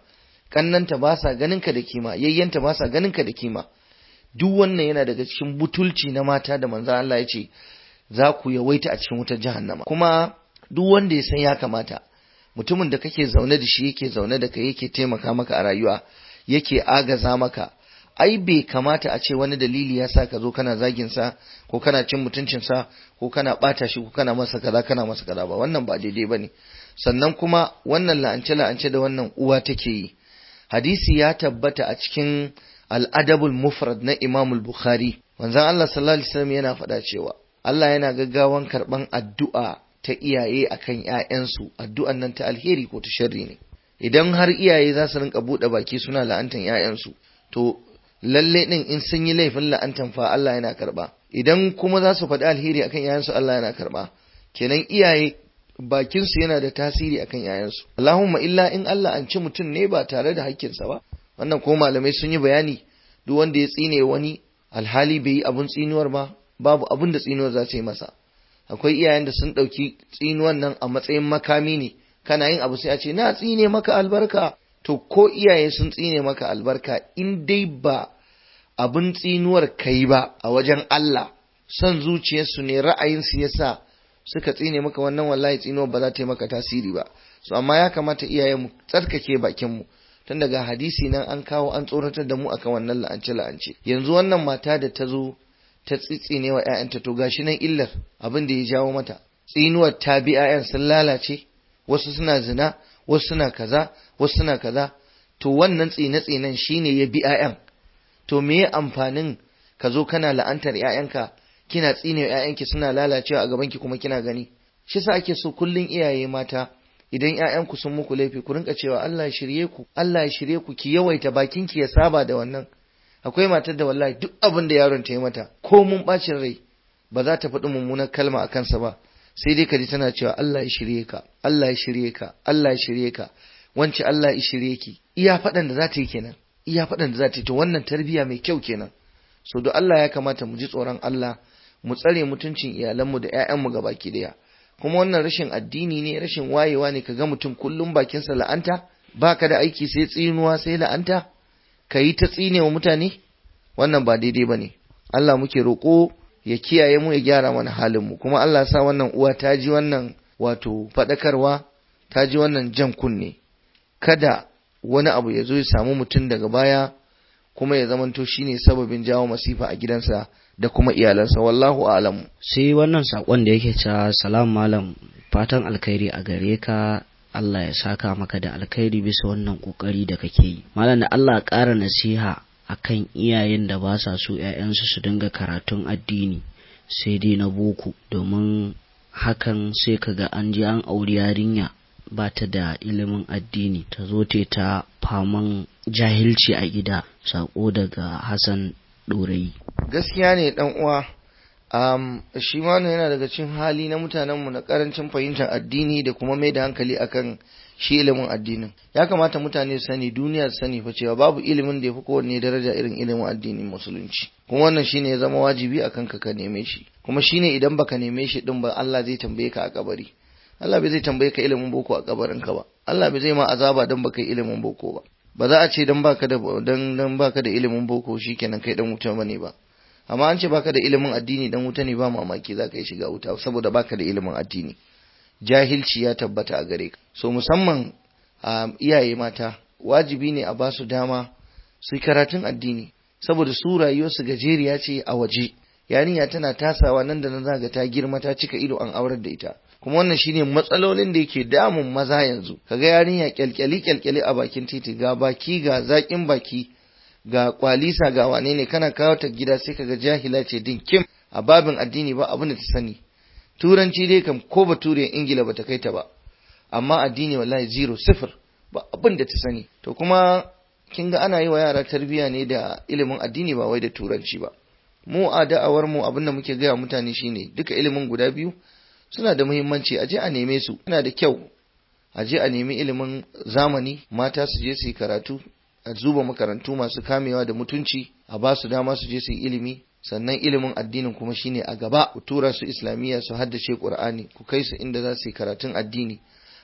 kannanta ba sa ganin ka da kima yayyanta ba sa ganin ka da kima duk wannan yana daga cikin butulci na mata da manzo Allah ya ce za ku yawaita a cikin wutar jahannama kuma duk wanda ya san ya kamata mutumin da kake zaune da shi yake zaune da kai yake taimaka maka a rayuwa yake agaza maka ai bai kamata a ce wani dalili ya sa ka zo kana zagin sa ko kana cin mutuncin sa ko kana bata shi ko kana masa kaza kana masa kaza ba wannan ba daidai bane sannan kuma wannan la'ance la'ance da wannan uwa take yi hadisi ya tabbata a cikin al-adabul mufrad na Imam al-Bukhari manzon Allah sallallahu alaihi wasallam yana faɗa cewa Allah yana gaggawan karban addu'a ta iyaye akan ƴaƴansu addu'an nan ta alheri ko ta sharri ne idan har iyaye za su rinka buɗe baki suna la'antan ƴaƴansu to lalle din in sun yi laifin la'antan fa Allah yana karba idan kuma za su faɗi alheri akan ƴaƴansu Allah yana karba kenan iyaye bakin su yana da tasiri akan ƴaƴansu Allahumma illa in Allah an ci mutum ne ba tare da hakkinsa ba wannan ko malamai sun yi bayani duk wanda ya tsine wani alhali bai yi abun tsinuwar ba babu abun da tsinuwar za ta yi masa akwai iyayen da sun ɗauki tsinuwan nan a matsayin makami ne kana yin abu sai a ce na tsine maka albarka to ko iyaye sun tsine maka albarka in dai ba abin tsinuwar kai ba a wajen Allah son zuciyarsu ne ra'ayinsu ya sa suka tsine maka wannan wallahi tsinuwar ba za ta yi maka tasiri ba so amma ya kamata iyaye mu tsarkake bakinmu tun daga hadisi nan an kawo an tsoratar da mu akan wannan la'ance la'ance yanzu wannan mata da ta zo ta tsitsine wa ‘ya'yanta to gashi nan illar abin da ya jawo mata tsinuwar ta bi ‘ya'yan sun lalace wasu suna zina wasu suna kaza wasu suna kaza to wannan tsine-tsinen shine ya bi ‘ya'yan to me ya amfanin ka zo kana la'antar ‘ya'yanka kina tsine ‘ya'yanki suna lalacewa a gabanki kuma kina gani shi sa ake so kullum iyaye mata idan ‘ya'yanku sun muku laifi ku rinka cewa Allah ya shirye ku Allah ya shirye ku ki yawaita bakinki ya saba da wannan akwai matar da wallahi duk abin da yaron ta yi mata ko mun bacin rai ba za ta faɗi mummunar kalma a kansa ba sai dai ka ji tana cewa Allah ya shirye ka Allah ya shirye ka Allah ya shirye ka wance Allah ya shirye ki iya faɗan da za ta yi kenan iya faɗan da za ta yi to wannan tarbiyya mai kyau kenan so da Allah ya kamata mu ji tsoron Allah mu tsare mutuncin iyalanmu da ƴaƴanmu gabaki daya kuma wannan rashin addini ne rashin wayewa ne kaga mutum kullum bakinsa la'anta baka da aiki sai tsinuwa sai la'anta ka yi ta tsine wa mutane wannan ba daidai ba ne Allah muke roƙo ya kiyaye mu ya gyara mana halinmu kuma Allah sa wannan uwa ta ji wannan wato faɗakarwa ta ji wannan jan kunne kada wani abu ya zo ya samu mutum daga baya kuma ya zamanto shine sababin jawo masifa a gidansa da kuma iyalansa wallahu a'lamu sai wannan sakon da yake cewa salam malam fatan alkhairi a gare ka Allah ya saka maka da alkhairi bisa wannan kokari da kake yi malam da Allah ƙara nasiha akan iyayen da ba sa so ƴaƴansu su dinga karatun addini sai dai na boko domin hakan sai kaga an je an auri yarinya ba ta da ilimin addini ta zo te ta faman jahilci a gida sako daga Hassan Ɗorayi. gaskiya ne dan uwa um, shi ma yana daga cikin hali na mutanenmu na karancin fahimtar addini da kuma mai da hankali akan shi ilimin addinin ya kamata mutane su sani duniya su sani fa cewa babu ilimin da ya fi kowanne daraja irin ilimin addinin musulunci kuma wannan shine ya zama wajibi akan ka ka neme shi kuma shine idan baka neme shi din ba Allah zai tambaye ka a kabari Allah bai zai tambaye ka ilimin boko a kabarin ka ba Allah bai zai ma azaba dan baka yi ilimin boko ba ba za a ce dan baka da dan dan baka da ilimin boko shikenan kai dan wuta bane ba amma an ce baka da ilimin addini dan wuta ne ba mamaki za ka yi shiga wuta saboda baka da ilimin addini jahilci ya tabbata a gare ka so musamman a iyaye mata wajibi ne a basu dama su karatun addini saboda su rayuwarsu gajeriya ce a waje yarinya tana tasawa nan da nan zaga ta girma ta cika ido an aurar da ita kuma wannan shine matsalolin da yake damun maza yanzu kaga yarinya kyalkyali kyalkyali a bakin titi ga baki ga zakin baki ga kwalisa ga wane ne kana kawo ta gida sai kaga jahila ce din kim a babin addini ba abin da ta sani turanci dai kam ko bature ingila bata kai ta ba amma addini wallahi zero sifir ba abin da ta sani to kuma kin ga ana yi wa yara tarbiyya ne da ilimin addini ba wai da turanci ba mu a da'awar mu abin da muke gaya mutane shine duka ilimin guda biyu suna da muhimmanci a je a neme su yana da kyau a je a nemi ilimin zamani mata su je su yi karatu a zuba makarantu masu kamewa da mutunci a ba su dama su je su yi ilimi sannan ilimin addinin kuma shine a gaba ku tura su islamiyya su haddace qur'ani ku kai su inda za su yi karatun addini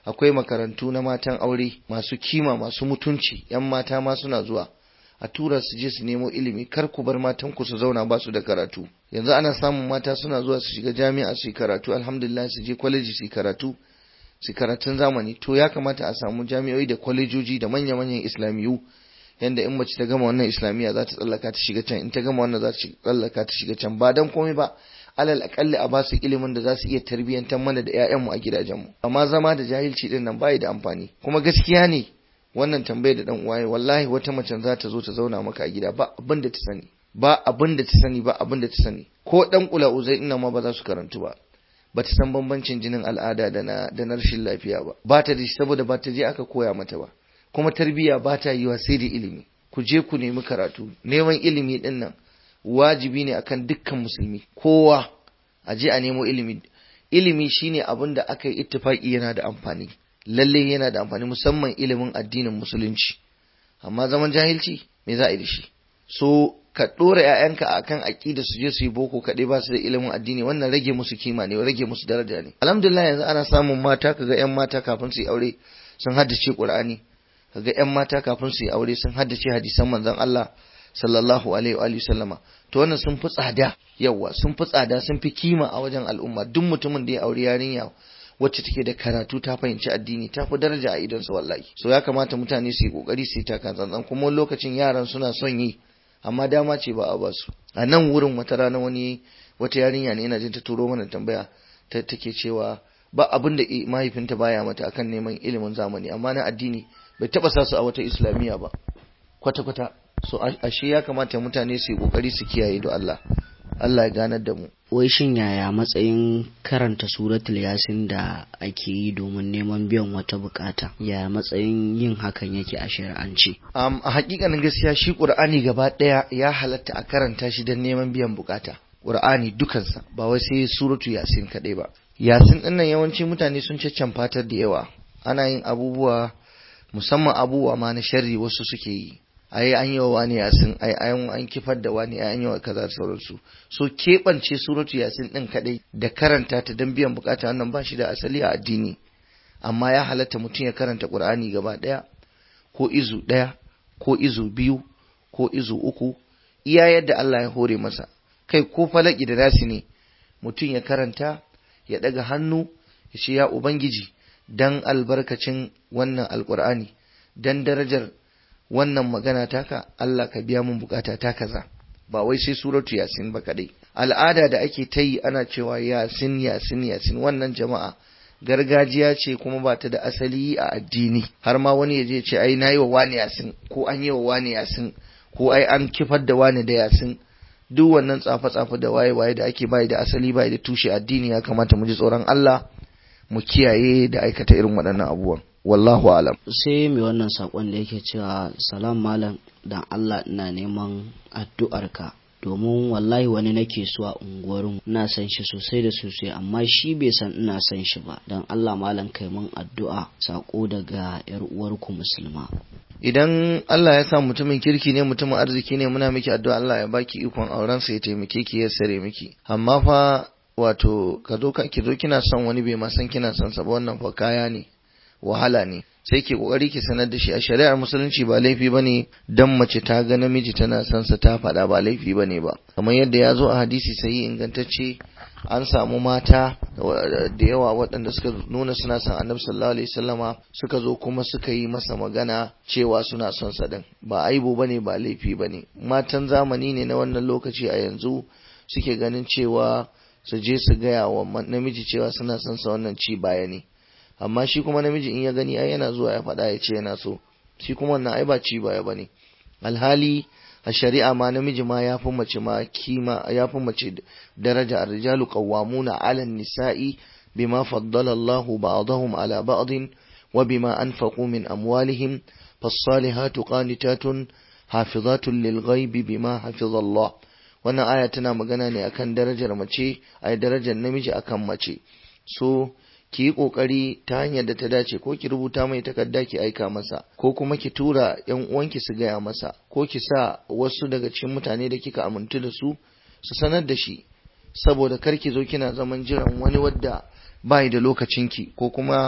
akwai makarantu na matan aure masu kima masu mutunci yan mata ma suna zuwa a tura su je su nemo ilimi kar ku bar matan ku su zauna ba su da karatu yanzu ana samun mata suna zuwa su shiga jami'a su yi karatu alhamdulillah su je kwaleji su yi karatu su karatun zamani to ya kamata a samu jami'oi da kwalejoji da manya-manyan islamiyu yanda in mace ta gama wannan islamiyya za ta tsallaka ta shiga can in ta gama wannan za ta tsallaka ta shiga can ba dan komai ba alal akalli a ba su ilimin da za su iya tarbiyyantar mana da 'ya'yanmu a gidajenmu amma zama da jahilci din nan bai da amfani kuma gaskiya ne wannan tambayar da dan uwaye wallahi wata mace za ta zo ta zauna maka a gida ba abin da ta sani ba abin da ta sani ba abin da ta sani ko dan kula uzai ina ma ba za su karantu ba ba ta san bambancin jinin al'ada da na da na rashin lafiya ba ba ta da saboda ba ta je aka koya mata ba kuma tarbiyya ba ta yiwa sai da ilimi ku je ku nemi karatu neman ilimi din nan wajibi ne akan dukkan musulmi kowa a je a nemo ilimi ilimi shine abin da aka yi ittifaki yana da amfani lalle yana da amfani musamman ilimin addinin musulunci amma zaman jahilci me za a yi da shi so ka dora ƴaƴanka akan aqida su je su yi boko kaɗai ba su da ilimin addini wannan rage musu kima ne rage musu daraja ne alhamdulillah yanzu ana samun mata kaga ƴan mata kafin su yi aure sun haddace qur'ani kaga ƴan mata kafin su yi aure sun haddace hadisan manzon Allah sallallahu alaihi wa sallama to wannan sun fi tsada yawa sun fi tsada sun fi kima a wajen al'umma duk mutumin da ya aure yarinya wacce take da karatu ta fahimci addini ta fi daraja a idonsa wallahi so ya kamata mutane su yi kokari su yi taka tsantsan kuma lokacin yaran suna son yi amma dama ce ba a ba su a nan wurin wata rana wani wata yarinya ne ina jin ta turo mana tambaya ta take cewa ba abin da mahaifinta baya mata akan neman ilimin zamani amma na addini bai taba sa su a wata islamiyya ba kwata kwata so ashe ya kamata mutane su yi kokari su kiyaye da Allah Allah ya ganar da mu wai shin yaya matsayin karanta suratul yasin da ake yi domin neman biyan wata bukata ya matsayin yin hakan yake a shari'ance um, a hakikanin gaskiya shi qur'ani gaba daya ya halatta a karanta shi don neman biyan bukata qur'ani dukansa ba wai sai suratu yasin kadai ba yasin din nan yawanci mutane sun fatar da yawa ana yin abubuwa musamman abubuwa ma na sharri wasu suke yi ai an yi wa wani yasin ai an an kifar da wani ai an yi wa kaza da sauransu so keɓance suratu yasin din kadai da karanta ta don biyan bukata wannan ba shi da asali a addini amma ya halatta mutum ya karanta qur'ani gaba daya ko izu daya ko izu biyu ko izu uku iya yadda Allah ya hore masa kai ko falaki da nasi ne mutum ya karanta ya daga hannu ya ce ya ubangiji dan albarkacin wannan alqur'ani dan darajar wannan magana taka Allah ka biya mun bukata ta kaza ba wai sai suratu yasin ba kadai al'ada da ake ta yi ana cewa yasin yasin yasin wannan jama'a gargajiya ce kuma ba ta da asali a addini har ma wani ya je ce ai na yi wa wani yasin ko an yi wa wani yasin ko ai an kifar da wani da yasin duk wannan tsafe-tsafe da waye-waye da ake bai da asali bai da tushe addini ya kamata mu ji tsoron Allah mu kiyaye da aikata irin waɗannan abubuwan wallahu alam sai mai wannan sakon da yake cewa salam malam dan Allah ina neman addu'arka domin wallahi wani nake so a unguwarin ina san shi sosai da sosai amma shi bai san ina san shi ba dan Allah malam kai mun addu'a sako daga yar uwarku musulma idan Allah ya sa mutumin kirki ne mutumin arziki ne muna miki addu'a Allah ya baki ikon auren sa ya taimake ki ya sare miki amma fa wato ka zo ka ki zo kina son wani bai ma san kina son sa ba wannan fa kaya ne wahala ne sai ke kokari ki sanar da shi a shari'ar musulunci ba laifi bane dan mace ta ga namiji tana son sa ta faɗa ba laifi bane ba kamar yadda ya zo a hadisi sai ingantacce an samu mata da yawa waɗanda suka nuna suna son annabi sallallahu alaihi wasallama suka zo kuma suka yi masa magana cewa suna son sa din ba aibu bane ba laifi bane matan zamani ne na wannan lokaci a yanzu suke ganin cewa su je su gaya wa namiji cewa suna son sa wannan ci baya ne amma shi kuma namiji in ya gani ai yana zuwa ya faɗa ya ce yana so shi kuma wannan ai ba ci baya bane alhali a shari'a ma namiji ma ya fi mace ma kima ya fi mace daraja ar-rijalu qawwamuna 'ala an-nisa'i bima faddala Allahu ba'dahum 'ala ba'din wa bima anfaqu min amwalihim fas-salihatu qanitatun hafizatun lil-ghaibi bima hafiza Allah wannan aya tana magana ne akan darajar mace ai darajar namiji akan mace so ki yi ƙoƙari ta hanyar da ta dace ko ki rubuta mai takarda ki aika masa ko kuma ki tura yan uwanki su gaya masa ko ki sa wasu daga cikin mutane da kika amintu da su su sanar da shi saboda kar ki zo kina zaman jiran wani wadda bai da lokacinki ko kuma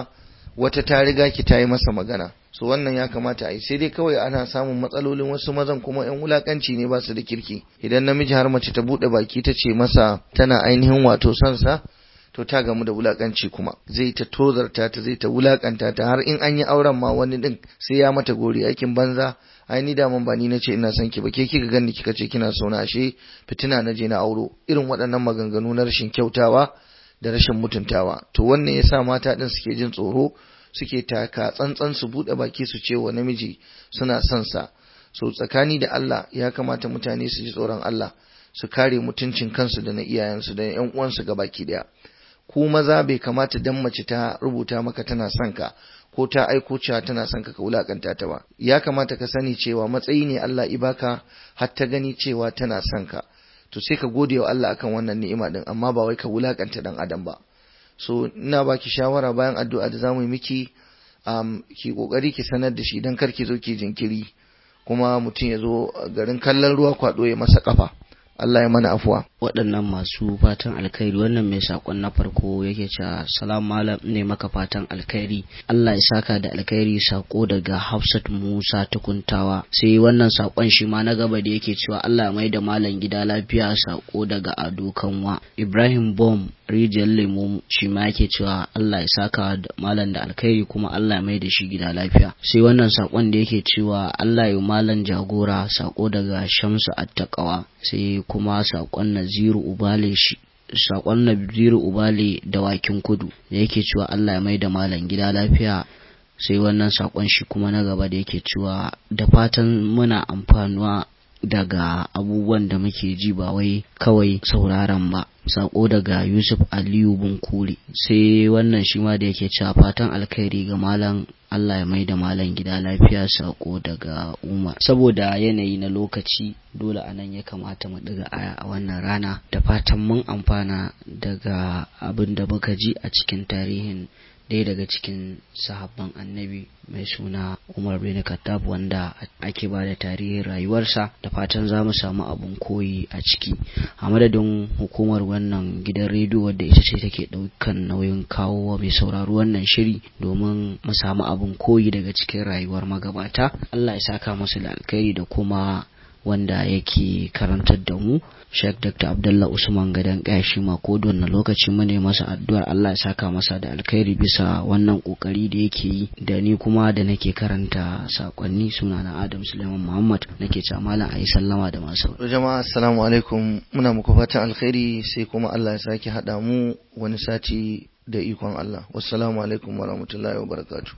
wata ta riga ki ta yi masa magana so wannan ya kamata a yi sai dai kawai ana samun matsalolin wasu mazan kuma yan wulakanci ne ba su da kirki idan namiji har mace ta bude baki ta ce masa tana ainihin wato son sa to ta gamu da wulakanci kuma zai ta tozarta ta zai ta wulakanta ta har in an yi auren ma wani din sai ya mata gori aikin banza ai ni daman ba ni nace ina son ki ba ke kika gani kika ce kina so na ashe fitina na je na auro irin waɗannan maganganu na rashin kyautawa da rashin mutuntawa to wannan yasa mata din suke jin tsoro suke taka tsantsan su bude baki su ce wa namiji suna son sa so tsakani da Allah ya kamata mutane su ji tsoron Allah su kare mutuncin kansu da na iyayensu da ƴan uwansu baki daya ku maza bai kamata dan mace ta rubuta maka tana son ka ko ta aiko cewa tana son ka ka wulakanta ta ba ya kamata ka sani cewa matsayi ne Allah ibaka har ta gani cewa tana son ka to sai ka gode wa Allah akan wannan ni'ima din amma ba wai ka wulakanta dan adam ba so ina baki shawara bayan addu'a da zamu yi miki um, ki kokari ki sanar da shi dan kar ki zo ki jinkiri kuma mutum ya zo garin kallon ruwa kwado ya masa kafa Allah ya mana afuwa waɗannan masu fatan alkhairi wannan mai sakon na farko yake cewa salam malam ne maka fatan alkhairi Allah ya saka da alkhairi sako daga Hafsat Musa tukuntawa sai wannan sakon shi ma na gaba da yake cewa Allah ya maida malam gida lafiya sako daga Ado Kanwa Ibrahim Bom rijiyar lemo shi ma yake cewa Allah ya saka da malam da alkhairi kuma Allah ya maida shi gida lafiya sai wannan sakon da yake cewa Allah ya malam jagora sako daga Shamsu Attaqawa sai kuma sakon Naziru Ubale shi sakon Naziru Ubale da wakin kudu da yake cewa Allah ya maida malam gida lafiya sai wannan sakon shi kuma na gaba da yake cewa da fatan muna amfanuwa daga abubuwan da muke ji ba wai kawai sauraron ba sako daga Yusuf Aliyu Bunkuri sai wannan shi ma da yake cewa fatan alkhairi ga malam Allah ya mai da malam gida lafiya sako daga Umar saboda yanayi na lokaci dole anan ya kamata mu ɗiga aya a wannan rana da fatan mun amfana daga abin da muka ji a cikin tarihin ɗaya daga cikin sahabban annabi mai suna Umar bin Khattab wanda ake ba da tarihin rayuwarsa da fatan za mu samu abun koyi a ciki a madadin hukumar wannan gidan rediyo wadda ita ce take ɗaukan nauyin kawo wa mai sauraro wannan shiri domin mu samu abun koyi daga cikin rayuwar magabata Allah ya saka musu da alkhairi da kuma wanda yake karantar da mu Sheikh Dr. Abdullah Usman Gadan Kashi mako na lokaci mu ne masa addu'ar Allah ya saka masa da alkhairi bisa wannan kokari da yake yi da ni kuma da nake karanta sakonni sunana Adam Suleiman Muhammad nake cewa malam ayi sallama da masu jama'a assalamu alaikum muna muku fatan alkhairi sai kuma Allah ya sake hada mu wani sati da ikon Allah wassalamu alaikum warahmatullahi wabarakatuh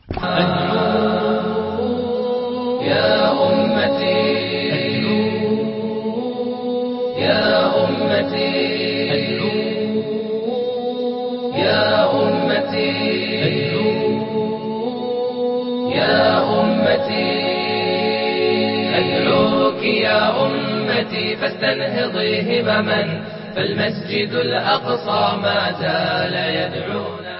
يا أمتي يا أمتي يا أمتي يا أمتي أدعوك يا أمتي فاستنهضي همما فالمسجد الأقصى ما زال يدعونا